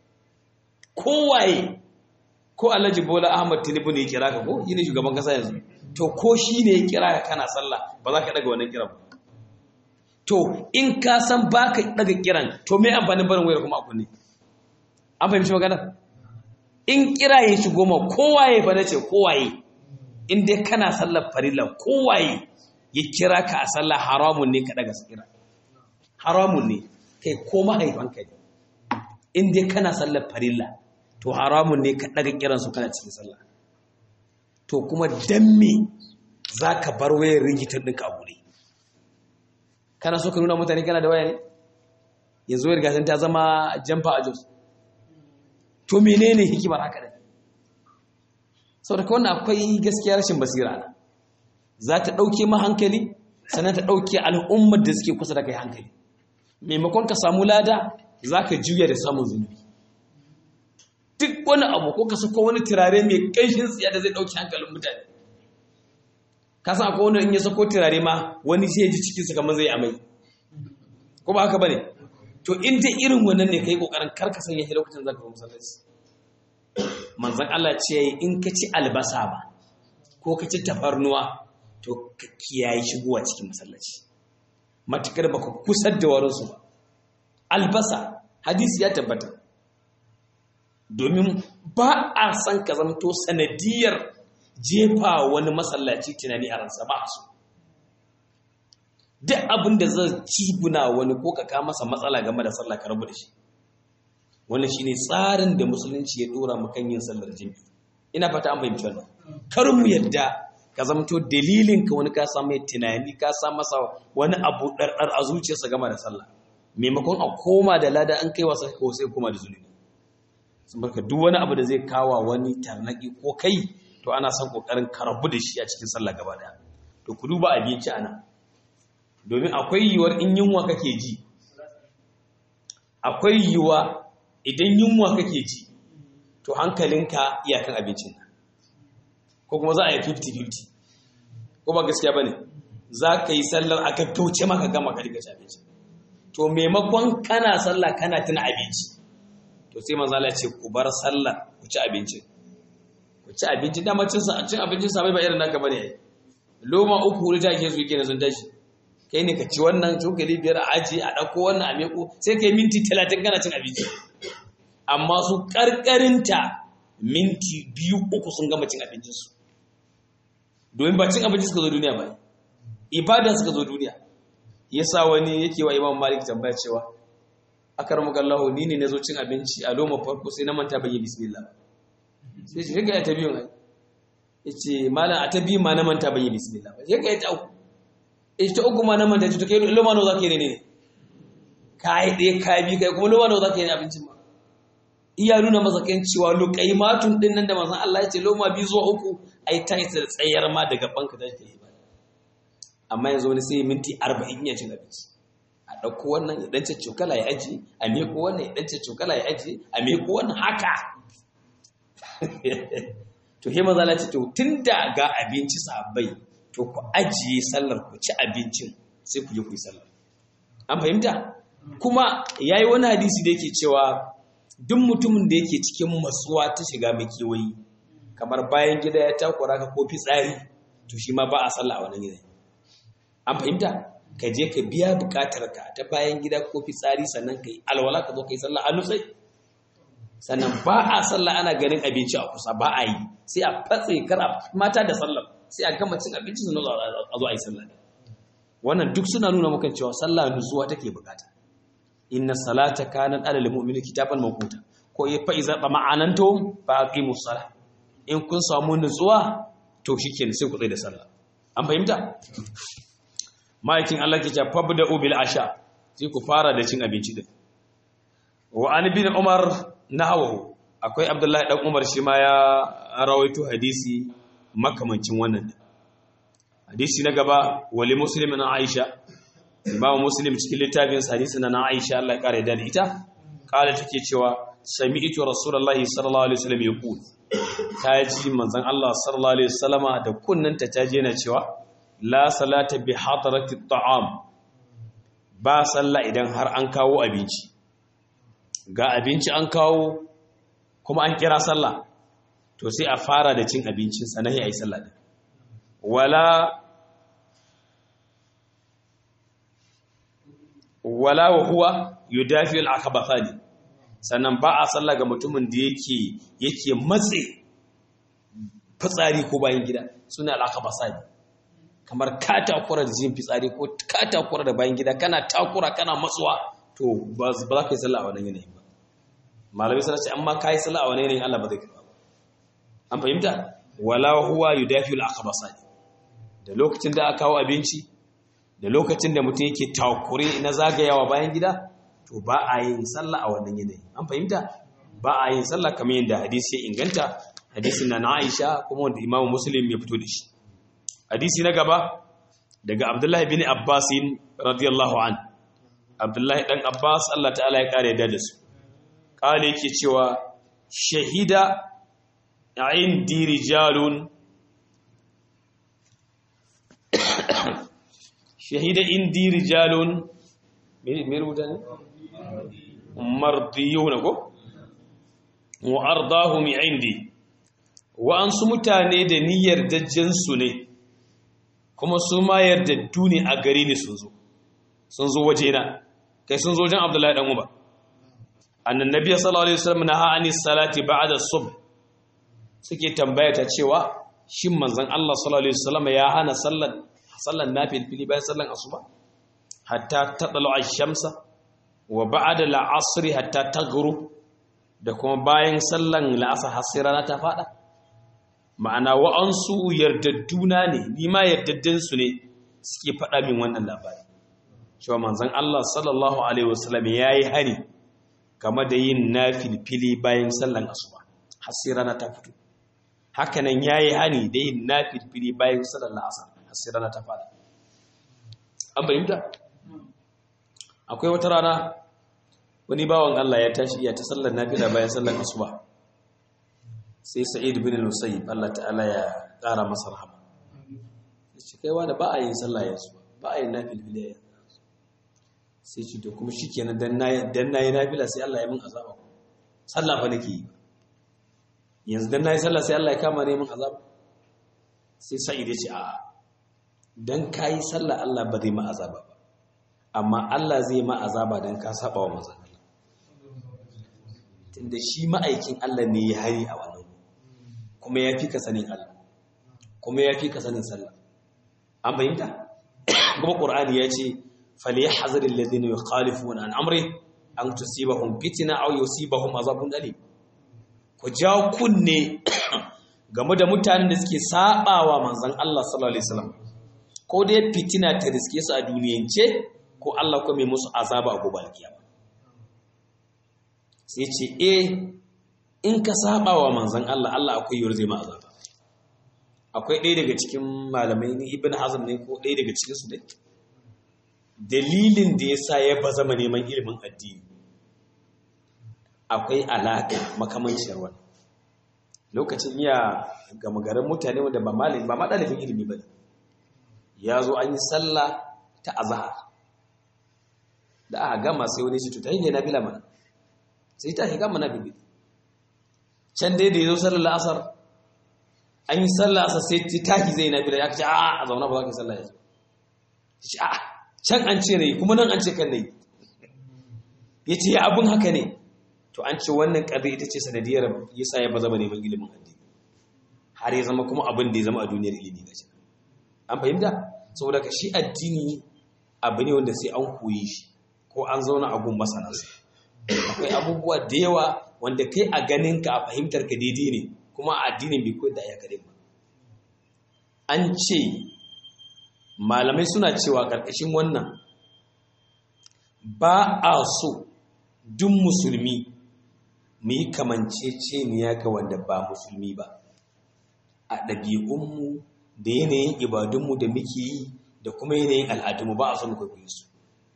kowaye ko Alhaji Bola Ahmad Tinubu ne ya kira ka ko yi ne shugaban kasa yanzu to ko shi ne ya kira ka kana sallah ba za ka daga wannan kiran ba to in ka san ba ka daga kiran to me amfanin barin wayar kuma a kunne an fahimci magana in kira ya shigo ma kowaye fa nace kowaye in dai kana sallar farilla kowaye ya kira ka a sallah haramun ne ka daga kira haramun ne kai ko mahaifanka ne in dai kana sallar farilla to haramun ne ka daga kiransu kana cikin sallah to kuma dan me za ka bar wayar rigitar ɗinka a guri kana so ka nuna mutane kana da waya ne yanzu wayar gasan ta zama jamfa a jos to menene hikimar haka da sau da wannan akwai gaskiya rashin basira na za ta ɗauke ma hankali sannan ta ɗauke al'ummar da suke kusa da kai hankali maimakon ka samu lada za ka juya da samun zunubi duk wani abu ko ka sako wani turare mai ƙanshin tsiya da zai ɗauki hankalin mutane ka san akwai wani in ya sako turare ma wani sai ya ji cikinsa kamar zai amai ko ba haka ba ne to in dai irin wannan ne ka yi ƙoƙarin karka sanya shi lokacin zaka masallaci manzan Allah ce in ka ci albasa ba ko ka ci tafarnuwa to ka kiyaye shigowa cikin masallaci matukar baka kusar da warinsu ba albasa hadisi ya tabbata domin ba a san ka zamto sanadiyar jefa wani masallaci tunani a ransa ba su duk abin da zai ciguna wani ko ka kama masa matsala game da sallah ka rabu da shi wannan shine tsarin da musulunci ya dora mu kan yin sallar jami'i ina fata an fahimci wannan kar mu yadda ka zamto dalilin ka wani ka samu tunani ka sa masa wani abu ɗarɗar a zuciyarsa game da sallah maimakon a koma da lada an kai wasa ko sai koma da zunubi sun barka duk wani abu da zai kawa wani tarnaki ko kai to ana son kokarin karabu da shi a cikin sallah gaba daya to ku duba abinci ana domin akwai yiwuwar in yunwa kake ji akwai yiwuwa idan yunwa kake ji to hankalinka iyakan abincin ko kuma za a yi 50-50 ko ba gaskiya ba ne za ka yi sallar a gaggauce maka gama ka riga abinci to maimakon kana sallah kana tuna abinci to sai manzala ce ku bar sallar ku ci abinci ku ci abinci dama cin cin abincin sa bai ba irin naka bane loma uku wuri take su yake sun tashi kai ne ka ci wannan cokali biyar a aji a ɗauko wannan a meko sai kai minti talatin kana cin abinci amma su ƙarƙarinta minti biyu uku sun gama cin abincinsu domin ba cin abinci suka zo duniya ba ibada suka zo duniya ya sa wani yake wa imam malik tambaya cewa akar magallahu ni ne na zo cin abinci a loma farko sai na manta bayi bismillah sai shi ga ta biyun ai yace malam a ta biyu ma na manta bayi bismillah ba ga ta uku ita uku ma na manta to kai loma nawa zaka yi ne kai dai kai bi kai kuma loma nawa zaka yi abincin ma iya nuna masa kan cewa luqaimatun din nan da manzon Allah ya ce loma biyu zuwa uku ai ta isa tsayar ma daga banka da ta yi ba amma yanzu wani sai minti 40 ya cin abinci a ɗauko wannan ya ɗance cokala ya aji a meko wannan ya ɗance cokala ya aji a meko wannan haka to he maza lati to tun da ga abinci sabai to ku ajiye sallar ku ci abincin sai ku je ku yi sallar an fahimta kuma yayi wani hadisi da yake cewa duk mutumin da yake cikin matsuwa ta shiga makewayi kamar bayan gida ya takura ka ko fitsari to shi ma ba a sallah a wannan gidan an fahimta ka je ka biya bukatar ka ta bayan gida ko fitsari sannan ka yi alwala ka zo ka yi sallah a nutsai sannan ba a sallah ana ganin abinci a kusa ba a yi sai a fatse kara mata da sallah sai a gama cin abinci sannan a zo a yi sallah wannan duk suna nuna maka cewa sallah nutsuwa take bukata inna salata kanat alal mu'mini kitaban mawquta ko fa iza ma'anantum fa aqimus salah in kun samu nutsuwa to shikenan sai ku tsaya da sallah an fahimta ma'aikin Allah ke ce fabda ubil asha sai ku fara da cin abinci din wa an bin umar nahwahu akwai abdullahi dan umar shi ma ya rawaito hadisi makamancin wannan hadisi na gaba wali muslimin aisha imamu muslim cikin littafin hadisi na aisha Allah ya kare da ita kala take cewa sami'tu rasulullahi sallallahu alaihi wasallam yaqul ta ji manzon Allah sallallahu alaihi wasallama da kunnanta ta je na cewa la salata bi hadarati ta'am ba sallah idan har an kawo abinci ga abinci an kawo kuma an kira sallah to sai a fara da cin abincin sanahi ayi sallah din wala wala wa huwa yudafi al-akabathani sannan ba a sallah ga mutumin da yake yake matse fitsari ko bayan gida suna al-akabathani kamar ka takura da jin fitsari ko ka takura da bayan gida kana takura kana matsuwa to ba za ka yi sallah a wannan yanayin ba malamai sana ce amma ka yi sallah a wannan yanayin Allah ba zai karba ba an fahimta wala huwa yudafi al-akhbasani da lokacin da aka kawo abinci da lokacin da mutum yake takure na zagayawa bayan gida to ba a yin sallah a wannan yanayin an fahimta ba a yin sallah kamar yadda hadisi ya inganta hadisin na Aisha kuma wanda Imam Muslim ya fito da shi hadisi na gaba daga abdullahi bin abbasin radiyallahu an abdullahi dan abbas Allah ta'ala ya kare da su kale yake cewa shahida indi rijalun shahida indi rijalun me rubuta ne mardiyuna ko wa ardahum indi wa an su mutane da niyyar dajjansu ne kuma su ma yardaddu ne a gari ne sun zo sun zo waje na kai sun zo wajen abdullahi dan uba annan nabiy sallallahu alaihi wasallam na ha'ani salati ba'da sub suke tambaya ta cewa shin manzon Allah sallallahu alaihi wasallam ya hana sallan sallan nafil fili bayan sallan asuba hatta tadlu ash-shamsa wa ba'da al-'asr hatta taghrub da kuma bayan sallan la'asar har sai rana ta fada ma'ana wa'ansu yardadduna ne ni ma yardaddansu ne suke faɗa min wannan labari cewa manzon Allah sallallahu alaihi wasallam yayi hani game da yin nafilfili bayan sallan asuba har sai rana ta fito hakanan yayi hani da yin nafilfili bayan sallan asar har sai rana ta fada an bayyana akwai wata rana wani bawan Allah ya tashi iya ta sallar nafila bayan sallar asuba sai sa'id bin al-musayyib Allah ta'ala ya ƙara masa rahama yace kai wanda ba a yin sallah yanzu ba a yin nafila yanzu sai ce to kuma shikenan dan nayi dan nayi nafila sai Allah ya min azaba sallah fa nake yi yanzu dan nayi sallah sai Allah ya kama ne min azaba sai sa'id ya ce a'a dan kai sallah Allah ba zai ma azaba ba amma Allah zai ma azaba dan ka saba wa manzon tunda shi ma'aikin Allah ne ya hari a wannan kuma ya fi ka sanin Allah kuma ya fi ka sanin sallah an bayyanta kuma Qur'ani ya ce falyahzar alladhina yukhalifuna an amri an tusibahum fitna aw yusibahum azabun alim ku ja kunne game da mutanen da suke sabawa manzon Allah sallallahu alaihi wasallam ko dai fitina ta riske su a duniyance ko Allah kuma mai musu azaba a gobe alkiyama sai ce eh in ka saba wa manzan Allah Allah akwai yiwuwar zai ma azaba akwai ɗaya daga cikin malamai ni ibn hazm ne ko ɗaya daga cikin su dai dalilin da ya sa ya ba zama neman ilimin addini akwai alaƙa makamanciyar wani lokacin iya gama garin mutane wanda ba malami ba ɗalibin ilimi ba ya zo an yi sallah ta azahar da aka gama sai wani shi tuta yi ne na bila mana sai ta shiga mana bibi can dai da ya zo sallar asar an yi sallar asar sai ta tashi zai na bila ya ce a a zauna ba za ka yi sallar ya ce a can an ce ne kuma nan an ce kan ne ya ce ya abin haka ne to an ce wannan ƙarfi ita ce sanadiyar ya sa ya ba zama neman ilimin addini har ya zama kuma abin da ya zama a duniyar ilimi ga shi an fahimta saboda ka shi addini abu ne wanda sai an koyi shi ko an zauna a gun masanansa akwai abubuwa da yawa wanda kai a ganinka a fahimtar ka daidai ne kuma a addinin bai koyar da ya kare ba an ce malamai suna cewa ƙarƙashin wannan ba a so duk musulmi mu yi kamanceceniya ga wanda ba musulmi ba a ɗabi'unmu da yanayin ibadunmu da muke yi da kuma yanayin al'adunmu ba a son kwaikwayo su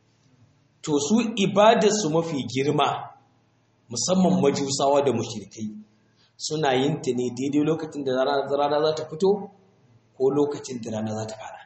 to su ibadarsu mafi girma musamman majusawa da mushrikai suna yin ta ne daidai lokacin da rana za ta fito ko lokacin da rana za ta fara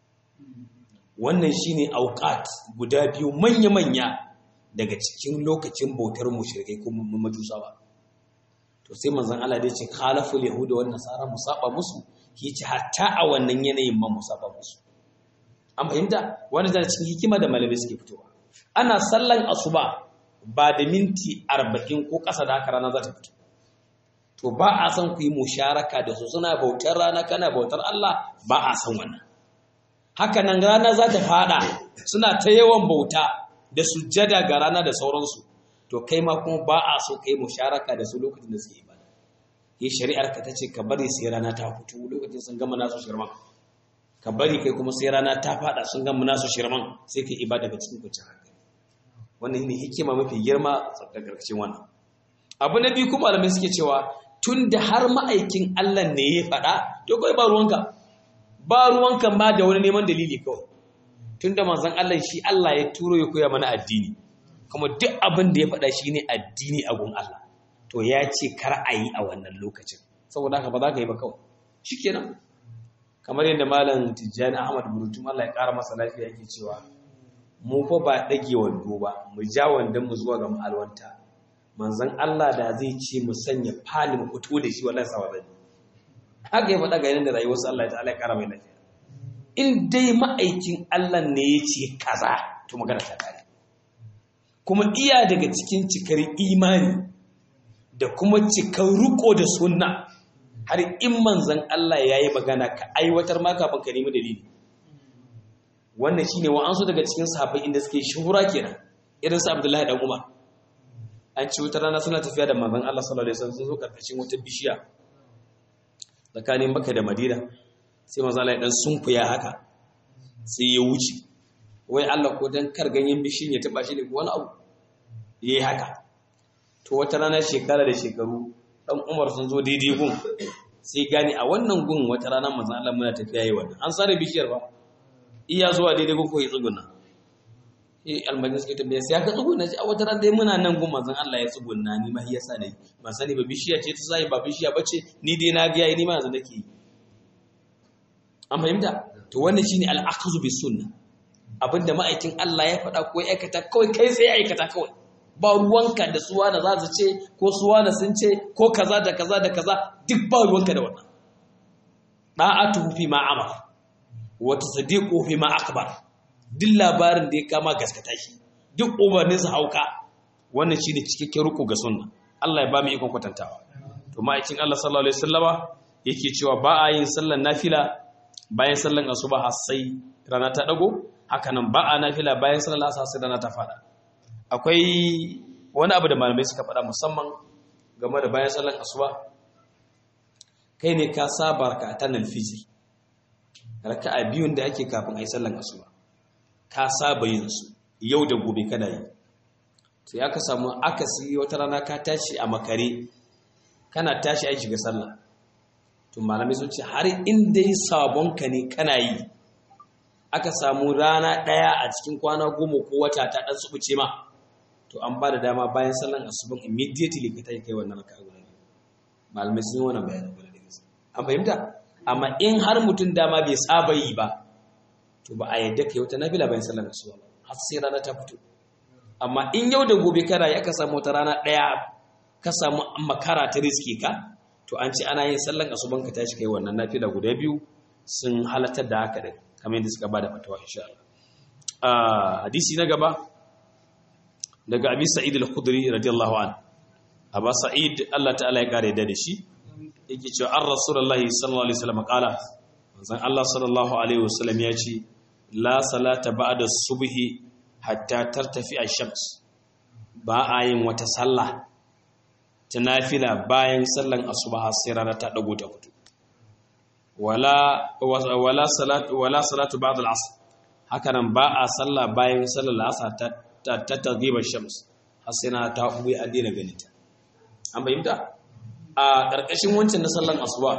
wannan shine auqat guda biyu manya-manya daga cikin lokacin bautar mushrikai ko majusawa to sai manzon Allah da ya ce khalaful yahuda wan nasara musaba musu yace hatta a wannan yanayin ma musaba musu an fahimta wanda da cikin hikima da malamai suke fitowa ana sallan asuba ba da minti arba'in ko ƙasa da haka rana za ta fito to ba a san ku yi musharaka da su suna bautar rana kana bautar Allah ba a san wannan haka nan rana za ta fada suna ta yawan bauta da sujjada ga rana da sauransu to kai ma kuma ba a so kai musharaka da su lokacin da suke ibada yi shari'ar ka ta ce ka bari sai rana ta fito lokacin sun gama nasu shirman ka bari kai kuma sai rana ta fada sun gama nasu shirman sai kai ibada ga cikin kwanciyar hankali wannan ne hikima mafi girma da karkashin wannan abu na biyu kuma malamai suke cewa tun da har ma'aikin Allah ne ya faɗa to kawai ba ruwanka ba ruwanka ma da wani neman dalili kawai tun da manzon Allah shi Allah ya turo ya koya mana addini kuma duk abin da ya faɗa shi ne addini a gun Allah to ya ce kar a yi a wannan lokacin saboda haka ba za ka yi ba kawai shikenan kamar yadda malam Tijjani Ahmad Burutum Allah ya ƙara masa lafiya yake cewa mu fa ba ɗage wando ba mu ja wandon mu zuwa ga ma'alwanta manzon Allah da zai ce mu sanya fali mu fito da shi wallahi sawa zai haka ya faɗa ga yanda rayuwarsa Allah ta'ala ya ƙara mai lafiya in dai ma'aikin Allah ne ya ce kaza to magana ta kare kuma iya daga cikin cikar imani da kuma cikar riko da sunna har in manzon Allah ya yi magana ka aiwatar ma kafin ka nemi dalili wannan shine wa'ansu daga cikin sahabbai inda suke shuhura kenan irin su Abdullahi dan Umar an ci wata rana suna tafiya da manzon Allah sallallahu alaihi wasallam sun zo karkashin wata bishiya tsakanin Makka da Madina sai manzo Allah ya dan sunkuya haka sai ya wuce wai Allah ko dan kar ganyen bishin ya taba shi ne ko wani abu yayi haka to wata rana shekara da shekaru dan Umar sun zo daidai gun sai gani a wannan gun wata rana manzo Allah muna tafiya yi wannan an sare bishiyar ba iya zuwa daidai gun ko ya tsuguna eh almajin suke tambaya sai aka tsuguna shi a wata rana dai muna nan gun manzon Allah ya tsuguna ni ma yasa ne ban sani ba bishiya ce ta sai ba bishiya bace ni dai na ga yayi ni ma yanzu nake yi an fahimta to wannan shine al-akhzu bis sunna abinda ma'aikin Allah ya faɗa ko ya aikata kawai kai sai ya aikata kawai ba ruwanka da suwa da za su ce ko suwa da sun ce ko kaza da kaza da kaza duk ba ruwanka da wannan da'atuhu fi ma amara wa tasdiqu fi ma akbar duk labarin da ya kama gaskata shi duk umarnin sa hauka wannan shine cikakken ruku ga sunna Allah ya ba mu ikon kwatantawa to ma'aikin Allah sallallahu alaihi wasallama yake cewa ba a yin sallar nafila bayan sallar asuba har sai rana ta dago haka nan ba a nafila bayan sallar asar sai rana ta fada akwai wani abu da malamai suka faɗa musamman game da bayan sallar asuba kai ne ka saba ka ta nalfijir raka'a biyun da ake kafin ayi sallar asuba ka saba yin su yau da gobe kana yi to ya ka samu akasi wata rana ka tashi a makare kana tashi ai shiga sallah to malamai sun ce har in dai sabon ka ne kana yi aka samu rana ɗaya a cikin kwana goma ko wata ta ɗan tsubuce ma to an ba da dama bayan sallan asuban immediately ka tashi kai wannan raka'a guda biyu malamai sun yi wannan bayanin guda da gaske an fahimta amma in har mutum dama bai saba yi ba to ba a yadda kai wata nafila bayan sallan asuba ba har sai rana ta fito amma in yau da gobe kana yi aka samu wata rana ɗaya ka samu makara ta riske ka to an ce ana yin sallan asuban ka tashi kai wannan nafila guda biyu sun halatar da haka din kamar yadda suka bada fatawa insha Allah hadisi na gaba daga Abi Sa'id al-Khudri radiyallahu an Aba Sa'id Allah ta'ala ya kare da shi yake cewa an Rasulullahi sallallahu alaihi wasallam kala manzon Allah sallallahu alaihi wasallam ya ce la salata ba'da subhi hatta tartafi ash-shams ba a yin wata sallah ta nafila bayan sallan asuba har sai rana ta dago ta fito wala wala salatu wala salatu ba'd al-asr hakanan ba a sallah bayan sallar al-asr ta ta taghiba shams har sai na ta ubi a dina ganin ta an bayyana a karkashin wancan na sallan asuba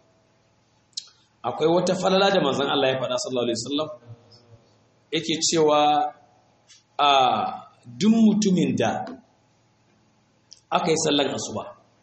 akwai wata falala da manzon Allah ya faɗa sallallahu alaihi wasallam yake cewa a duk mutumin da aka yi sallan asuba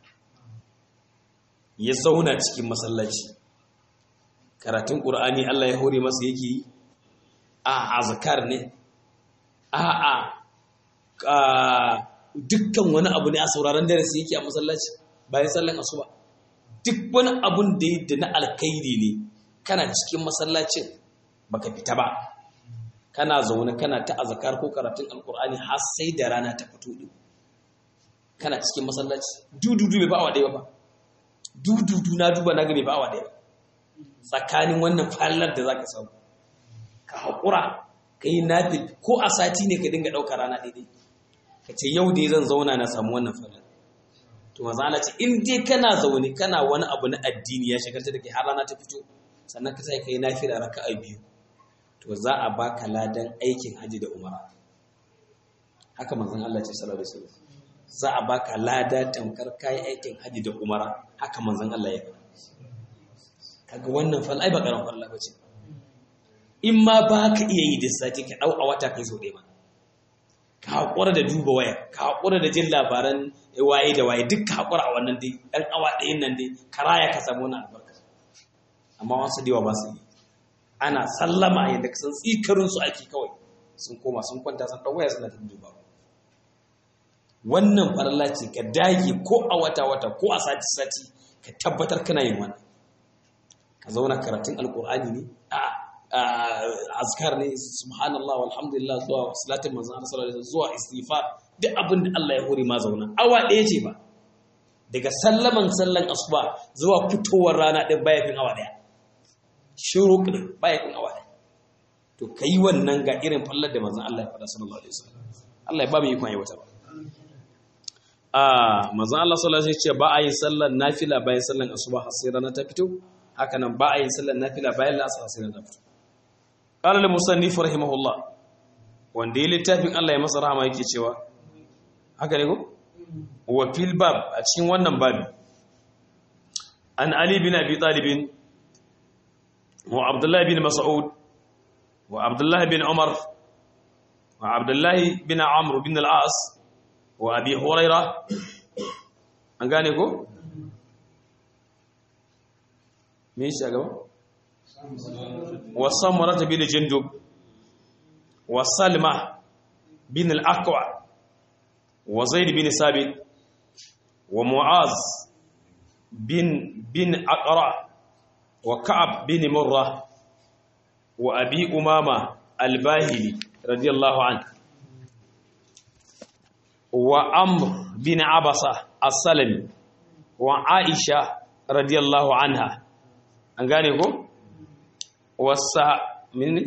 ya zauna cikin masallaci karatun ƙur'ani Allah ya hore masa yake yi a azkar ne a a dukkan wani abu ne a sauraron darasi yake a masallaci bayan sallan asuba duk wani abun da yi da na alkairi ne kana cikin masallacin baka fita ba kana zaune kana ta azkar ko karatun alƙur'ani har sai da rana ta fito din kana cikin masallaci dududu bai ba awa ɗaya ba dududu na duba na ga bai ba awa ɗaya tsakanin wannan fallar da za ka samu ka haƙura ka yi nafi ko a sati ne ka dinga ɗauka rana ɗaiɗai ka ce yau dai zan zauna na samu wannan fallar to maza Allah ce in dai kana zaune kana wani abu na addini ya shagalta da ke har rana ta fito sannan ka sai ka yi nafi da raka'a biyu to za a baka ladan aikin haji da umara haka manzon Allah ce sallallahu alaihi wasallam za a baka lada tamkar kayi aikin haji da umara haka manzon Allah ya faɗa kaga wannan fal ai ba karan falla bace in ma ba ka iya yi da sati ka dau a wata kai so ɗaya ba ka haƙura da duba waya ka haƙura da jin labaran waye da waye duk ka haƙura a wannan dai ɗan awa ɗayan nan dai ka raya ka samu wani albarka amma wasu da yawa ba su yi ana sallama yadda ka san tsikarin su ake kawai sun koma sun kwanta sun ɗau waya suna ta duba wannan farla ce ka dage ko a wata-wata ko a sati-sati ka tabbatar kana yin wannan ka zauna karatun alkur'ani ne a azkar ne subhanallah walhamdulillah zuwa salatin manzon Allah sallallahu alaihi zuwa istighfar duk abin da Allah ya hore ma zauna awa ɗaya ce ba daga sallaman sallan asuba zuwa fitowar rana ɗin baya fin awa ɗaya shiru ɗin baya fin awa ɗaya to kai wannan ga irin fallar da manzon Allah ya faɗa sallallahu alaihi wasallam Allah ya ba mu ikon yi wata ba a manzon Allah sallallahu alaihi wasallam ce ba a yin sallar nafila bayan sallar asuba har sai rana ta fito haka nan ba a yin sallar nafila bayan la'asar har sai rana ta fito qala al musannif rahimahullah wanda ya littafin Allah ya masa rahama yake cewa haka ne ko wa fil bab a cikin wannan babi an ali bin abi talib wa abdullah bin mas'ud wa abdullah bin umar wa abdullah bin amr bin al-as wa abi huraira an gane ko me shi gaba wa samura bin jindub wa salma bin al-aqwa wa zaid bin sabit wa mu'az bin bin aqra wa ka'ab bin murra wa abi umama al-bahili radiyallahu anhu wa amr bin abasa as-salami wa aisha radiyallahu anha an gane ko wasa minni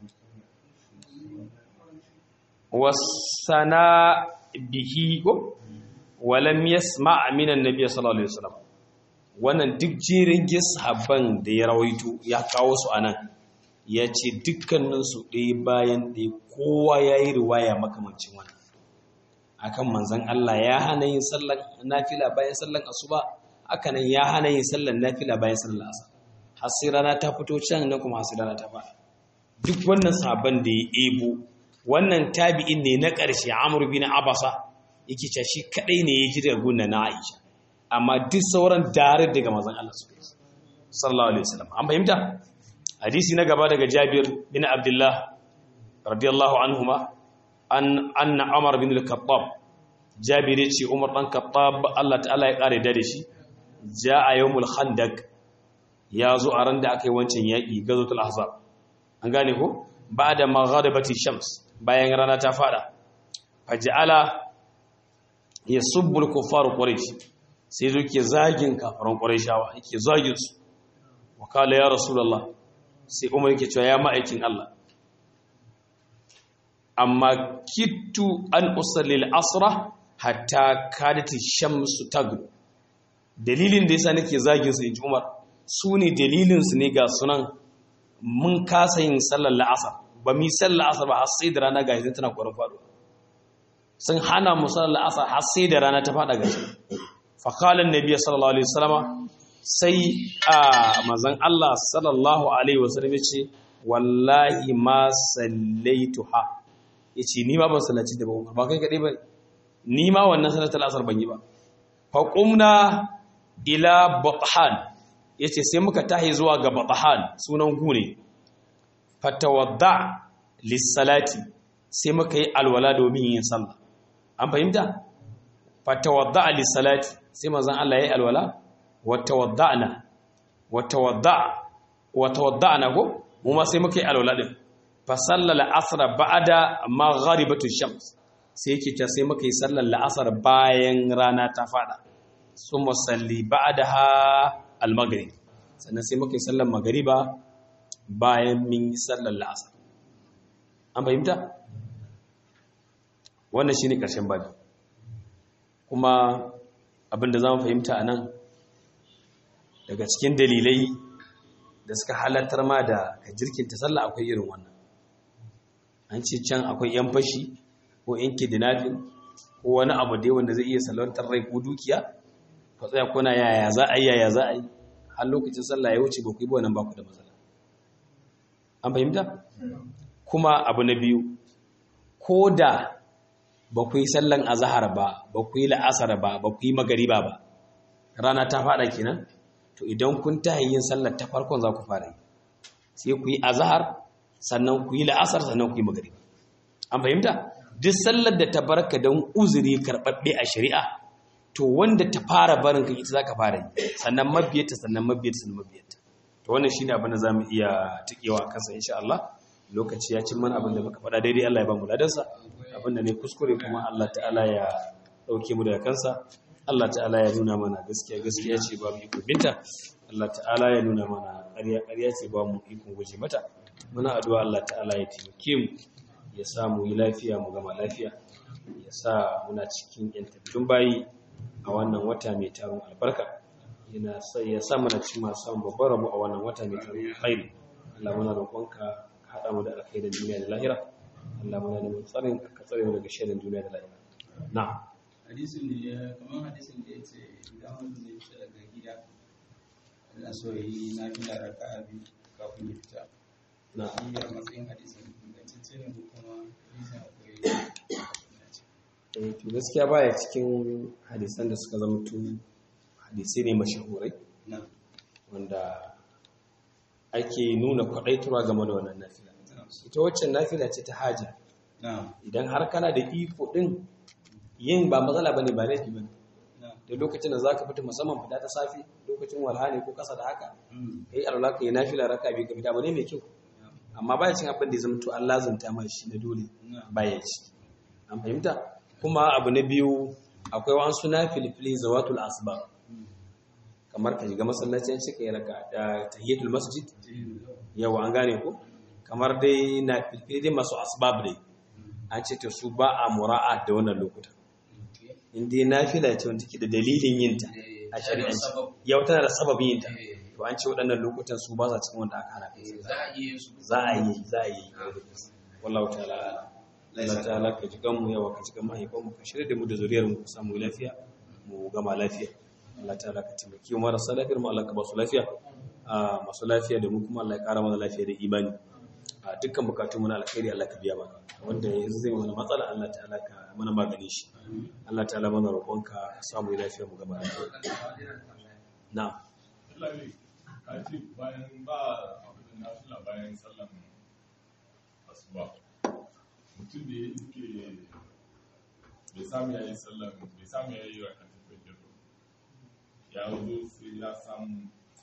wasana bihi ko walam yasma' min annabi sallallahu alaihi wasallam wannan duk jerin sahabban da ya rawaito ya kawo su anan ya ce dukkaninsu ɗaya bayan ɗaya kowa ya yi riwaya makamancin wannan akan manzan Allah ya hana yin sallan nafila bayan sallan asuba haka nan ya hana yin sallan nafila bayan sallan asar har sai rana ta fito can nan kuma har sai rana ta fara duk wannan sabon da ya ebo wannan tabi'in ne na ƙarshe Amr bin Abasa yake cewa shi kadai ne ya ji daga gunna na Aisha amma duk sauran dare daga manzan Allah sallallahu alaihi wasallam an fahimta hadisi na gaba daga Jabir bin Abdullah radiyallahu anhuma an anna Umar bin al-Khattab Jabir yace Umar dan Khattab Allah ta'ala ya kare da shi jaa yawmul khandaq ya zo a ran da aka yi wancan yaki gazatul ahzab an gane ko ba'da maghribati shams bayan rana ta fada faj'ala yasubbu al-kuffar quraish sai zo ke zagin kafaran qurayshawa yake zagin su wa kala ya rasulullah sai Umar yake cewa ya ma'aikin Allah amma kittu an usallil asra hatta kadati shamsu tagru dalilin da yasa nake zagin su inji Umar su ne dalilin su ne ga sunan mun kasa yin sallar la'asar ba mi sallar la'asar ba har sai da rana gashi tana kwarin faɗo sun hana mu sallar la'asar har sai da rana ta faɗa gashi fa qala annabi sallallahu alaihi wasallam sai a manzon Allah sallallahu alaihi wasallam ya ce wallahi ma sallaituha ya ce ni ma ban sallaci da ba ba kai kaɗai ba ni ma wannan salatul asar ban yi ba faƙumna ila bathan ya ce sai muka tahi zuwa ga bathan sunan gu ne fatawadda lissalati sai muka yi alwala domin yin sallah an fahimta fatawadda lissalati sai mazan Allah ya yi alwala watawadda'na watawadda watawadda'na ko mu ma sai muka yi alwala din fasalla la'asar ba'ada magharibatu shams sai yake ta sai muka yi sallar la'asar bayan rana ta fada sun musalli ba'daha al-maghrib sannan sai muka yi sallar magariba bayan min yi sallar la'asar an fahimta wannan shine karshen babi kuma abinda zamu fahimta anan daga cikin dalilai da suka halartar ma da ka jirkinta sallah akwai irin wannan an ce can akwai yan fashi ko yan kidnapping ko wani abu dai wanda zai iya salwantar rai ko dukiya ka tsaya kuna yaya za a yi yaya za a yi har lokacin sallah ya wuce ba ku yi wannan ba ku da matsala an fahimta kuma abu na biyu ko da ba ku yi sallan azahar ba ba ku yi la'asar ba ba ku yi magariba ba rana ta fada kenan to idan kun tahi yin sallar ta farkon za ku fara yi sai ku yi azahar sannan ku yi la'asar sannan ku yi magariba an fahimta duk sallar da ta barka don uzuri karɓaɓɓe a shari'a to wanda ta fara barin ka ita za ka fara yi sannan mabiyarta sannan mabiyarta sannan mabiyarta to wannan shine abin da za mu iya tikewa a kansa insha Allah lokaci ya cin mana abin da muka faɗa daidai Allah ya ba mu ladansa abin da ne kuskure kuma Allah ta'ala ya ɗauke mu daga kansa Allah ta'ala ya nuna mana gaskiya gaskiya ce ba mu iko binta Allah ta'ala ya nuna mana ƙarya ƙarya ce ba mu iko guje mata muna addu'a Allah ta'ala ya taimake mu ya samu yi lafiya mu gama lafiya ya sa muna cikin yantattun bayi a wannan wata mai taron albarka yana sai ya sa muna cikin masu samun babban rabu a wannan wata mai taron alkhairi Allah muna roƙonka ka haɗa mu da alkhairin duniya da lahira Allah muna neman tsarin ka tsare mu daga shirin duniya da lahira na'am hadisin da ya kamar hadisin da ya ce idan wanda zai fita daga gida yana so ya yi na fila raka a biyu kafin ya fita na shi a matsayin hadisin ingantacce ne ko kuma hadisin akwai eh, to gaskiya baya cikin hadisan da suka zama tu hadisai ne mashahurai na wanda ake nuna kwaɗaitarwa game da wannan nafila ita waccan nafila ce ta haja na idan har kana da iko ɗin yin ba matsala ba ne ba laifi ba ne na da lokacin da za ka fita musamman fita ta safi lokacin walha ne ko kasa da haka mm, kai alwala ka yi nafila raka biyu ka fita ba ne mai kyau amma baya cin abin da ya zama to an lazanta ma shi na dole na baya ci an fahimta kuma abu na biyu akwai wasu na filifili zawatul asbab kamar ka shiga masallacin shi ka yi raka da tahiyatul masjid yawa an gane ko kamar dai na filifili dai masu asbab dai an ce ta su ba a mura'a da wannan lokuta in dai nafila ce wanda take da dalilin yinta a shari'anci yau tana da sababin yinta to an ce waɗannan lokutan su ba sa cikin wanda aka hana kai za a iya yin su za a yi za a yi wallahu ta'ala Allah ta'ala ka ji ganmu yawa ka ji gan mahaifan mu ka shirya da mu da zuriyar mu ku samu lafiya mu gama lafiya Allah ta'ala ka taimaki mu marasa lafiyar mu Allah ka ba su lafiya a masu lafiya da mu kuma Allah ya ƙara mana lafiya da imani a dukkan bukatun mu na alkhairi Allah ka biya mana wanda yanzu zai mana matsala Allah ta'ala ka mana magani shi Allah ta'ala mana roƙonka ka samu lafiya mu gama lafiya na'am Lallai, ka ce bayan ba abin da nafila bayan sallan asuba. Mutum da ya iske bai samu ya yi sallan bai samu ya yi rakatun fajr ba. Ya zo sai ya samu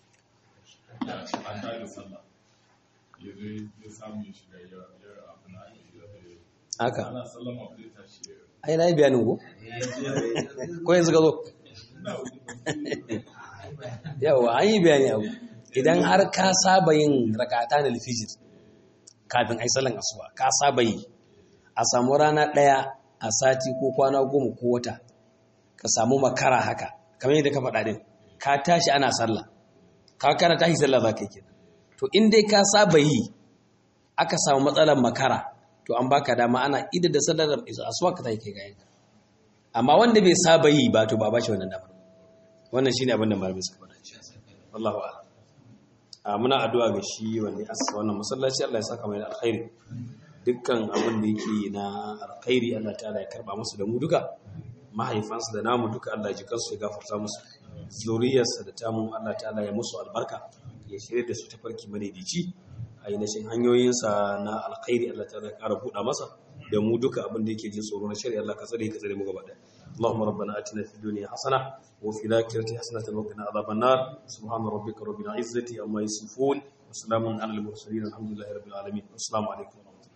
ya an da sallah. Ya zo ya samu ya shiga ya ya abin da ake yi. haka Ana sallama ba zai tashi ya ai na yi bayanin ko ko yanzu ka zo yawa an yi bayani abu idan har ka saba yin rakata na alfijir kafin ai sallan asuba ka saba yi a samu rana ɗaya a sati ko kwana goma ko wata ka samu makara haka kamar yadda ka faɗa din ka tashi ana sallah ka kana tashi sallah za ka yi kenan to in dai ka saba yi aka samu matsalar makara to an baka dama ana idar da sallar asuba ka tashi kai gayan amma wanda bai saba yi ba to ba ba shi wannan damar wannan shine abin da malamai suka faɗa wallahu a'lam a muna addu'a ga shi wanda ya asasa wannan masallaci Allah ya saka mai da alkhairi dukkan abin da yake na alkhairi Allah ta'ala ya karba musu da mu duka mahaifansu da namu duka Allah ya ji kansu ya gafarta musu zuriyarsa da tamu Allah ta'ala ya musu albarka ya shirya da su ta farki madaidaici a ainihin hanyoyinsa na alkhairi Allah ta'ala ya kara buɗa masa da mu duka abin da yake jin tsoro na shari'a Allah ka tsare ka tsare mu gaba ɗaya اللهم ربنا آتنا في الدنيا حسنة وفي الآخرة حسنة وقنا عذاب النار سبحان ربك رب العزة عما يصفون وسلام على المرسلين الحمد لله رب العالمين والسلام عليكم ورحمة الله